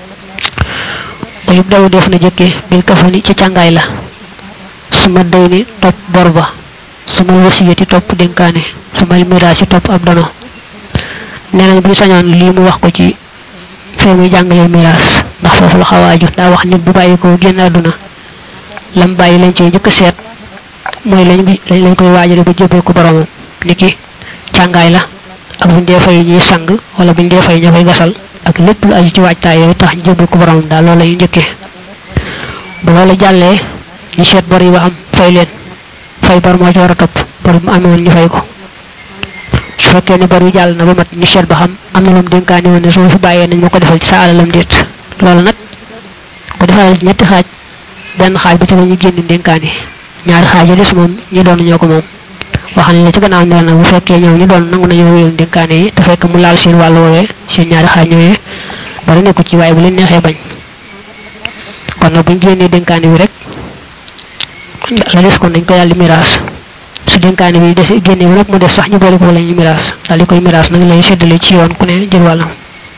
ayub daw def na jëkke bil kafani ci càngaay la suma day ni topp bor ba suma wasiyati topp dénkaane suma miraasi topp ab dono nee nañ bu ñu sañoon lii mu wax ko ci fee muy jàngalee miraas ndax foofu la xawaaju daa wax nit bu bàyyi ko génn àdduna lam bàyyi lañ cee njëkk a seet mooy lañ bi lañ koy waajale ba jébbal ko boromam niki càngaay la ak buñ dee fay ñuy sang wala buñ dee fay ña koy gasal ak lépp lu aju ci waajtaay yooyu tax ñu jébbal ko boromam daal loolu la ñu njëkkee bu loolu jàllee ñu seet bor yi ba am fay leen fay bor moo ci war a topp bor mu amee woon ñu fay ko su fekkee ne bor yi jàll na ba mat ñu seet ba xam am na lu mu dénkaani woon ne su ma fi bàyyee nañ ma ko defal ci sa alalam déet loolu nag ko defal ñetti xaaj benn xaaj bi ci la ñu génn dénkaani ñaari xaaj yi des moom ñi doon ñoo ko moom wax nañ la ci gannaaw ne nag bu fekkee ñoom ñu doon nangu nañoo wéyal dénkaane yi te fekk mu laal seen wàllu woowee seen ñaari xaaj ñooyee dara nekku ci waaye bu leen neexee bañ kon nag buñ génnee dénkaane bi rek la des kon dañ koy daal di miraas su dénkaane bi des génne bi nag mu des sax ñu boole ko la ñu miraas daal di koy miraas nag lay séddale ci yoon ku ne jël wàllam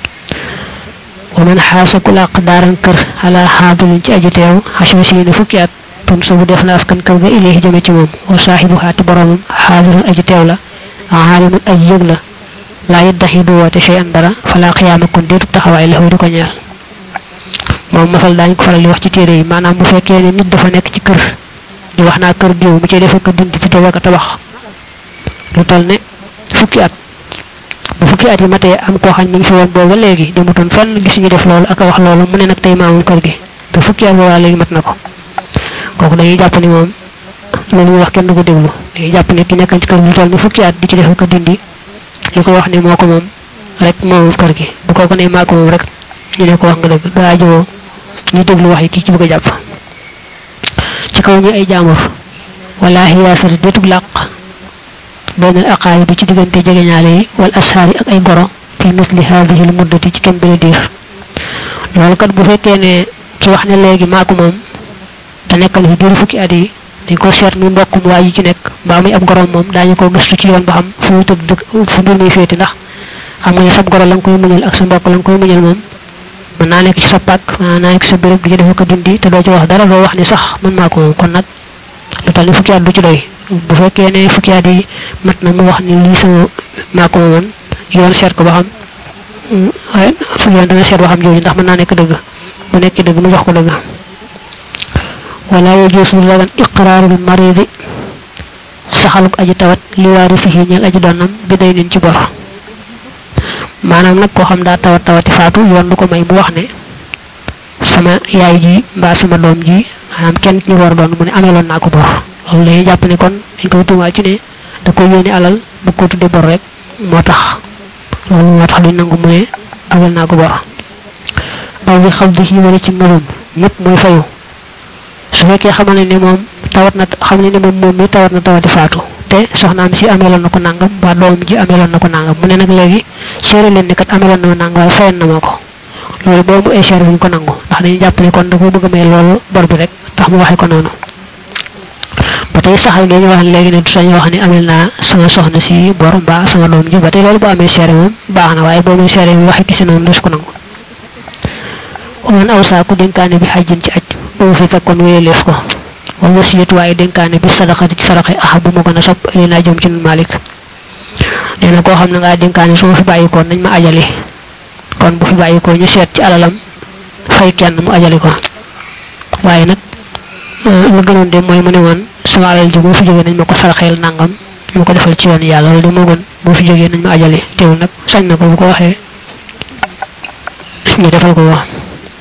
wa man xaasa ku làq daaran kër ala xaadulin ci aju teew xaswa siina fukki at tun su bu def na askan kër ga ilayhi jëme ci moom wa saaxibu xaati boromam xaadirun aju teew la aalimun aju yëg la laa yeddaxi du woote shay an dara falaa xiyaama kon déetu taxawaay la di ko ñeel moom masal daañu ko faral di wax ci téere yi maanaam bu fekkee ne nit dafa nekk ci kër di wax naa kër diw mu ci defe ko dindi fi ak tabax lu toll ne fukki at bu fukki at yi matee am koo xam ne mi ngi fi woon booba léegi demutoon fenn gis ñu def loolu ak a wax loolu mu ne nag tey maamul kër gi te fukki at boobaa léegi mat na ko kooku dañuy jàpp ni moom loolu muy wax kenn du ko déglu dañuy jàpp ne ki nekkan ci kër lu toll ne fukki at di ci defe ko dindi li ko wax ne moo ko moom rek moomul kër gi bu kooku ne maa ko moom rek ñu ne ko wax nga dëgg daa jowoo ñu déglu wax yi kii ci bëgg a jàpp ci kaw ñu ay jaamur wala xiyaasati détug làq benn aqaay bi ci diggante jegeñaale yi wal ashaari ak ay goro fi misli haadihi l muddati ci kem bi diir loolu kat bu fekkee ne ki wax ne léegi maa ko moom te nekkal fi diiru fukki at yi dañ ko seet muy mbokkum waa yi ci nekk mbaa muy ab gorom moom daañu ko gëstu ci yoon ba xam fu mu tëdd dëkk fu mbir muy féeti ndax xam nga ne sab goro la nga koy muñal ak sa mbokk la nga koy muñal moom mën naa nekk ci sa pàkk mën naa nekk sa béréb di ci defe ko dindi te doo ci wax dara doo wax ni sax mën maa ko moom kon nag lu tal ni fukki at du ci doy bu fekkee ne fukki at yi mat na mu wax ni lii sama maa ko moomoon yoon seet ko ba xam waaye fu yoon dana seet ba xam jooju ndax mën naa nekk dëgg bu nekk dëgg mu jox ko dëgg wala yajuusu lagan iqraarul maridi saxaluk aji tawat li waari fihi ñeel aji donnam bi day nin ci bor maanaam nag koo xam daa tawat tawati faatu yoon du ko may mu wax ne sama yaay ji mbaa sama doom ji maanaam kenn ñu war doon mu ne ameeloon naa ko bor loolu lay jàpp ne kon dañ koy tuumaal ci ne da koy yónni alal bu ko tudde bor rek moo tax loolu moo tax duñ nangu mu ne ameel naa ko bor aw bi xam di wala ci melum ñëpp mooy fayu su fekkee xamal ne ne moom tawat na xam ne ne moom moom mi tawat na tawati faatu te soxnaam si ameeloon na ko nangam ba doom ji ameeloon na ko nangam mu ne nag léegi seere leen ne kat ameeloon na ma nangam waaye fayan na ma ko loolu boo mu ay seere bu ñu ko nangu ndax dañuy jàpp ne kon da koo bëgg a may loolu bor bi rek tax mu waxee ko noonu ba tey saxal ngeen ñu wax léegi ne du sañ wax ne amel naa sama soxna si bor mbaa sama doom ji ba tey loolu bu amee seere moom baax na waaye boo muy seere bi waxee kese noonu du ko nangu man aw saa ku dénkaane bi xajjin ci aj boobu fi fekkoon wéyaleef ko wal wasiyatu waaye dénkaane bi sadaxati ci saraxe aha bu ma gën a sopp li naa jëm ci nun malik nee na koo xam ne ngaa dénkaane su ma fi bàyyikoon nañ ma ajali kon bu fi bàyyikoo ñu seet ci alalam fay kenn mu ajali ko waaye nag lu gënoon de mooy mu ne woon sama alal ji boo fi jógee nañ ma ko saraxeel nangam ñu ko defal ci yoon yàlla loolu de moo gën boo fi jógee nañ ma ajali teewul nag sañ na ko bu ko waxee ñu defal ko wax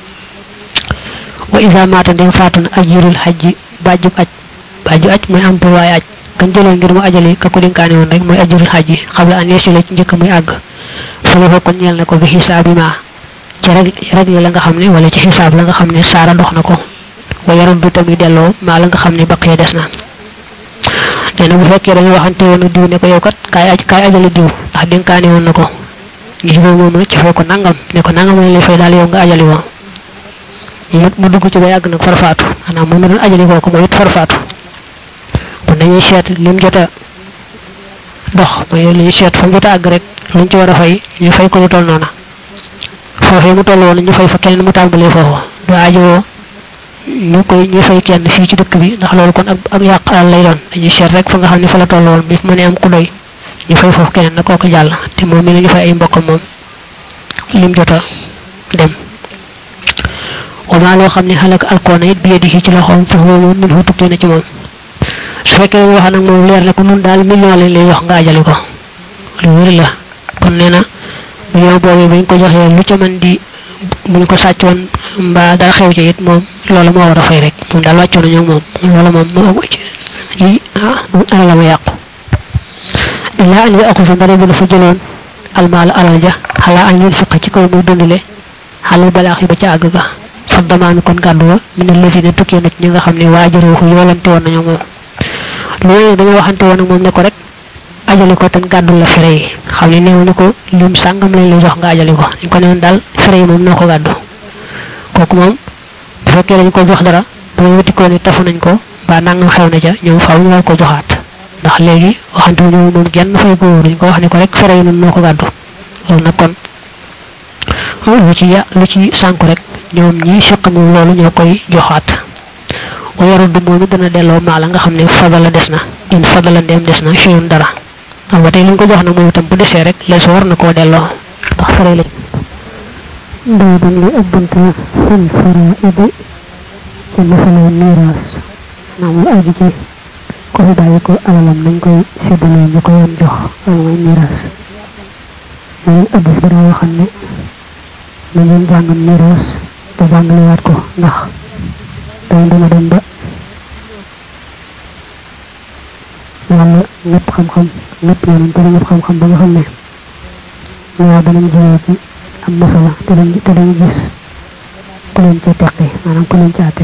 wa isa maata ndem faatu na ajirul xajji bàjjub aj bàjju aj mooy am pour waaye aj kan jëloon ngir mu ajali ka ko dénkaane woon rek mooy ajirul xajji xam la an yeesu la ci njëkk muy àgg fa la kon ñeel na ko bi xisaabi ma ci rek rek la nga xam ne wala ci xisaab la nga xam ne saara dox na ko wa yaram du tamit delloo maa la nga xam ne baqee des na nee na bu fekkee dañu waxante woon diw ne ko yow kat kaay aj kaay ajali diw ndax dénkaane woon na ko ñu jubóo moom nag ci fay ko nangam ne ko nangam lañ lay fay daal yow nga ajali woo mu mu dugg ci ba yàgg nag farfaatu maanaam moom mi doon ajali kooku mooy it farfaatu kon dañuy seet lim jot a dox mooy li ñuy seet fa mu jot a àgg rek luñ ci war a fay ñu fay ko lu toll noona foofee mu toll woon ñu fay fa keneen mu tàmbalee foofu du aajowoo ñu koy ñu fay kenn fii ci dëkk bi ndax loolu kon ak ak yàq alal lay doon dañuy seet rek fa nga xam ne fa la toll woon bi mu ne am ku doy ñu fay foofu keneen na kooku jàll te moom mi la ñu fay ay mbokkam moom lim jot a dem wama loo xam ne xalak alkoona it bi yedi ci loxoom fa huwa moom min hu tukkee na ci moom su fekkee wax nag moom leer ne ko nun daal million lañ lay wax nga ajali ko lu wér la kon nee na million boobu buñ ko joxee lu ca mën di buñ ko sàccoon mbaa dara xew ci it moom loolu moo war a fay rek moom daal wàccoon nañu moom loolu moom moo yi ah alal ma yàqu illaa an yaxusa ndare bu dafa jëloon almaal alal ja xalaa an yun fiqa ci kaw muy dundale xalal balaax yi ba ca àgg ga fa damaanu kon gàddu wa min alladina tukkee na ci ñi nga xam ne waajuruhu yoolante woon nañu moom loolu dañoo waxante woon ak moom ne ko rek ajali ko tan gàddul la fere yi xam ne néew ni ko lim sàngam lañ la jox nga ajali ko ñu ko newoon daal fere yi moom noo ko gàddu kooku moom bu fekkee dañ ko jox dara bu ñu wuti ko ne tafu nañ ko ba nangam xew na ca ñoom faaw ñu war ko joxaat ndax léegi waxante wu ñu moom genn fay ko wóor ñu ko wax ne ko rek fere yi moom noo ko gàddu loolu nag kon lu ci ya lu ci sànku rek ñoom ñi seq moom loolu ñoo koy joxaat wa yaruddu moom it dana delloo maa la nga xam ne fadala des na in fadala ndeem des na cheyun dara xam nga tey li ñu ko jox nag moom itam bu desee rek lees war na koo delloo ndax fare la baabam li ab bunt fil faraidi ci masala miraas maanaam lu aju ci ko fi bàyyi ko alalam nañ koy séddalee ñu ko yoon jox loolu mooy miraas mooy addis bi daa waxam ne na ngeen jàngam miraas te jàngalewaat ko ndax day dana dem ba yàlla ñëpp xam-xam ñëpp yonent te ñëpp xam-xam ba nga xam ne ñoo danañ jiwee ci am masala te dañ te dañ gis ku leen ci teqi maanaam ku leen ci àtte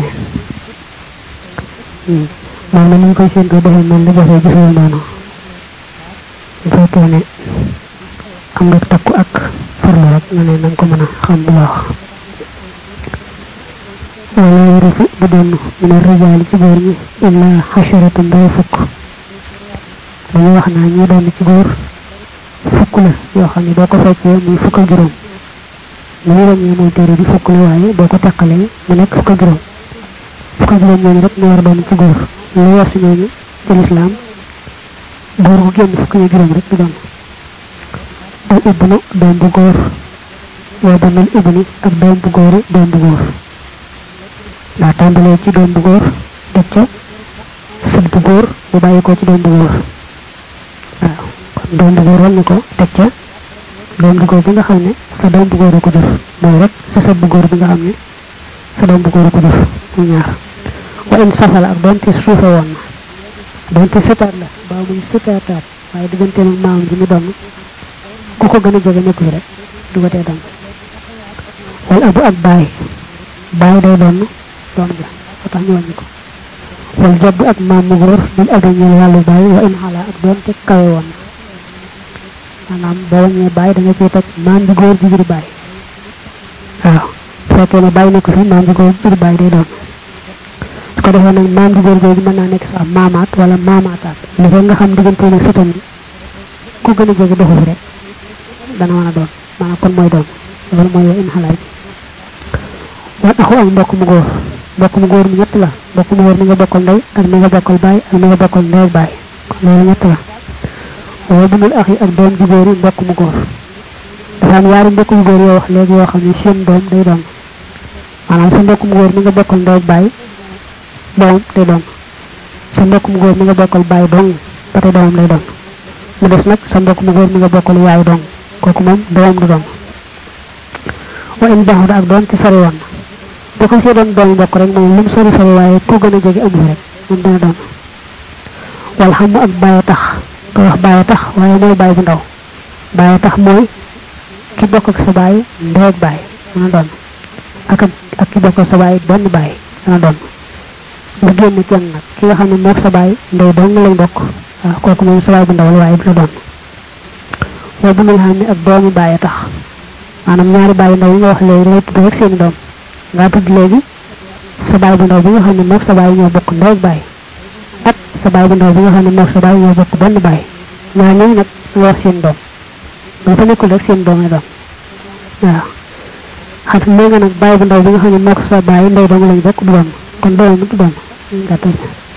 moom na ñu koy séentoo defee mel ni jafee jafee noonu bu fekkee ne am nga takku ak farlu rek na ne nañ ko mën a xam bu baax wala yarisu du donn min arrijaali ci góor ñi illa xasharatu mbay fukk dañu wax naa ñi doon ci góor fukk la yoo xam ne boo ko feccee muy fukk ak juróom li ñu wàññee mooy téere bi fukk la waaye boo ko teqalee mu nekk fukk ak juróom fukk ak juróom ñooñu rek ñu war a doon ci góor lu weesu ñooñu ci lislaam góor gu génn fukk ak juróom rek du doon al ibnu doom bu góor waa banal ibni ak doom bu góori doom bu góor daa tàmbalee ci doom bu góor teg ca sët bu góor bu bàyyi ko ci doom bu góor waaw kon doom bu góor wàññi ko teg ca doom bu góor bi nga xam ne sa doom bu góor a ko jur mooy rek sa sët bu góor bi nga xam ne sa doom bu góor a ko jur mu ñaar wa in safala ak doonte suufe woon na doonte sëtaat la baa muy sëtaataat waaye diggante mag maam ji mu doon ku ko gën a jege nekku fi rek du ko tee doon wala abu ak baay baay day doon doom ja ba tax ñu wàññi ko wal jadd ak maam mu góor bil abi ñeel wàllu baay wa in xala ak doonte kawe woon na maanaam boo wàññee baay da nga ciy teg maam ji góor ji jur baay waaw fekkee ne baay nekk fi maam ji góor jur baay day doon su ko defee nag maam ji góor jooju mën naa nekk sax maamaat wala maamaataat li fekk nga xam diggante nag sëtam bi ku gën a jege doxu fi rek dana mën a doon maanaam kon mooy doon loolu mooy wa in xalaay wan axu ak mbokk mu góor mbokk mu góor mi ñett la mbokk mu góor mi nga bokkal ndey ak mi nga bokkal baay ak mi nga bokkal ndey ak baay kon loolu ñett la waaye bunul ax yi ak doom ju góor yi mbokk mu góor dafa am yaari mbokk mu góor yoo wax léegi yoo xam ne seen doom day doon maanaam sa mbokk mu góor mi nga bokkal ndey ak baay doom day doon sa mbokk mu góor mi nga bokkal baay dong ba tey doomam lay doon mu des nag sa mbokk mu góor mi nga bokkal yaay dong kooku moom doomam du doon wa in baxuda ak doon ci sori woon bu ko see doon doom mbokk rek moom lu mu sori sori waaye ku gën a jege amu fi rek moom dana doon wal xam ak bàyyi tax ko wax bàyyi tax waaye mooy bàyyi bu ndaw bàyyi tax mooy ki bokk ak sa bàyyi ndey ak bàyyi dana doon ak ak ki bokk ak sa bàyyi benn bàyyi dana doon nga génn kenn nag ki nga xam ne moog sa bàyyi ndey dong lañ bokk waaw kooku moom sa bàyyi bu ndaw la waaye du la doon waaye bu mel xam ne ak doomi bàyyi tax maanaam ñaari bàyyi ndaw yi nga wax léegi lay tudd rek seeni doom nga tudd léegi sa bàyyi bu ndaw bi nga xam ne moog sa bàyyi ñoo bokk ndey ak bàyyi ak sa bàyyi bu ndaw bi nga xam ne moog sa bàyyi ñoo bokk benn bàyyi ñaar ñooñu nag nga wax seen doom bu fa nekkul rek seen doom lay doon waaw xam nee nga nag bàyyi bu ndaw bi nga xam ne moog sa bàyyi ndey dong lañ bokk du doon kon doomam du doon gàttal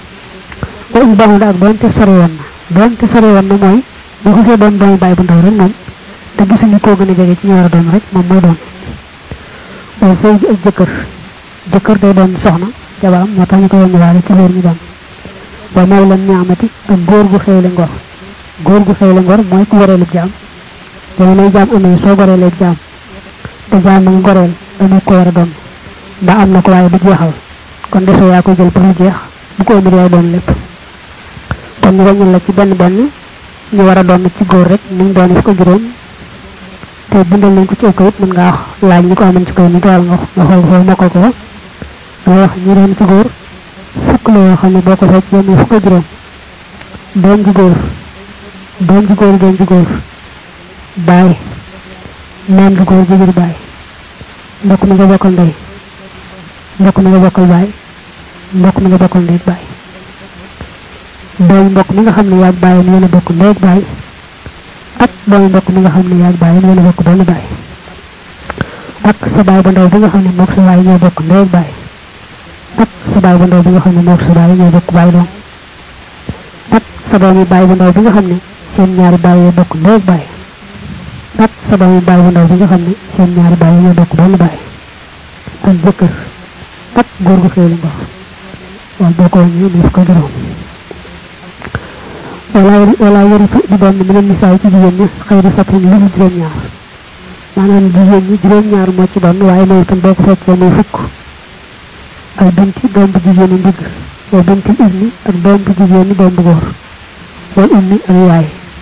ba um baaxul ak doon te sore woon na doon te sore woon na mooy boo xasee doon doomu bàyyi bu ndaw rek moom te gisuñu koo gën a jege ci ñu war a doon rek moom mooy doon waaye sëy bi ak jëkkër jëkkër day doon soxna jabaam moo tax ñu ko yónniwaale ci loolu ñu doon ba may leen ñaamati ak góor gu xëyle ngor góor gu xëyle ngor mooy ku goreelu jaam jamonoy jaam amee soo goreelee jaam te jaam ma nga goreel dañu ko war a doon mbaa am na ko waaye du jeexal kon desoo yaa koy jël pour mu jeex bu ko ëmb yaay doon lépp kon ñu wàññil la ci benn benn ñu war a doon ci góor rek ni mu doon ko juróom te bindal nañ ko ci ko it mën ngaa wax laaj ñi ko amoon ci kaw ni dool nga nga xool xool mokkal ko da wax ñu doon ci góor fukk la yoo xam ne boo ko fekk yéen fukk ak juróom doom ji góor doom ji góor doom ji góor baay maam ji góor ji jur baay mbokk mi nga bokkal ndey mbokk mi nga bokkal baay mbokk mi nga bokkal ndey baay doomu mbokk mi nga xam ne yaag baay yéen a bokk ndey ak baay ak doomu mbokk mi nga xam ne yaag baay yéen a bokk benn baay ak sa baay bu ndaw bi nga xam ne moog sa baay ñoo bokk ndey ak baay ak sa baay bu ndaw bi nga xam ne moog sa baay ñoo bokk baay doom ak sa doomi baay bu ndaw bi nga xam ne seen ñaari baay yoo bokk ndey ak baay ak sa doomi baay bu ndaw bi nga xam ne seen ñaari baay ñoo bokk benn baay ak jëkkër ak góor gu xéelu ngor wala boo ko wàññee mu ko juróom wala wala yaritu di doon mu leen misaay ci jigéen ñi xëy di fàttali lu mu juróom ñaar maanaam jigéen ñi juróom ñaar moo ci doon waaye moom itam boo ko fekkee muy fukk ak binti doom bu jigéen ñi ndigg wala binti ibni ak doom bu jigéen ñi doom bu góor wala ummi ak yaay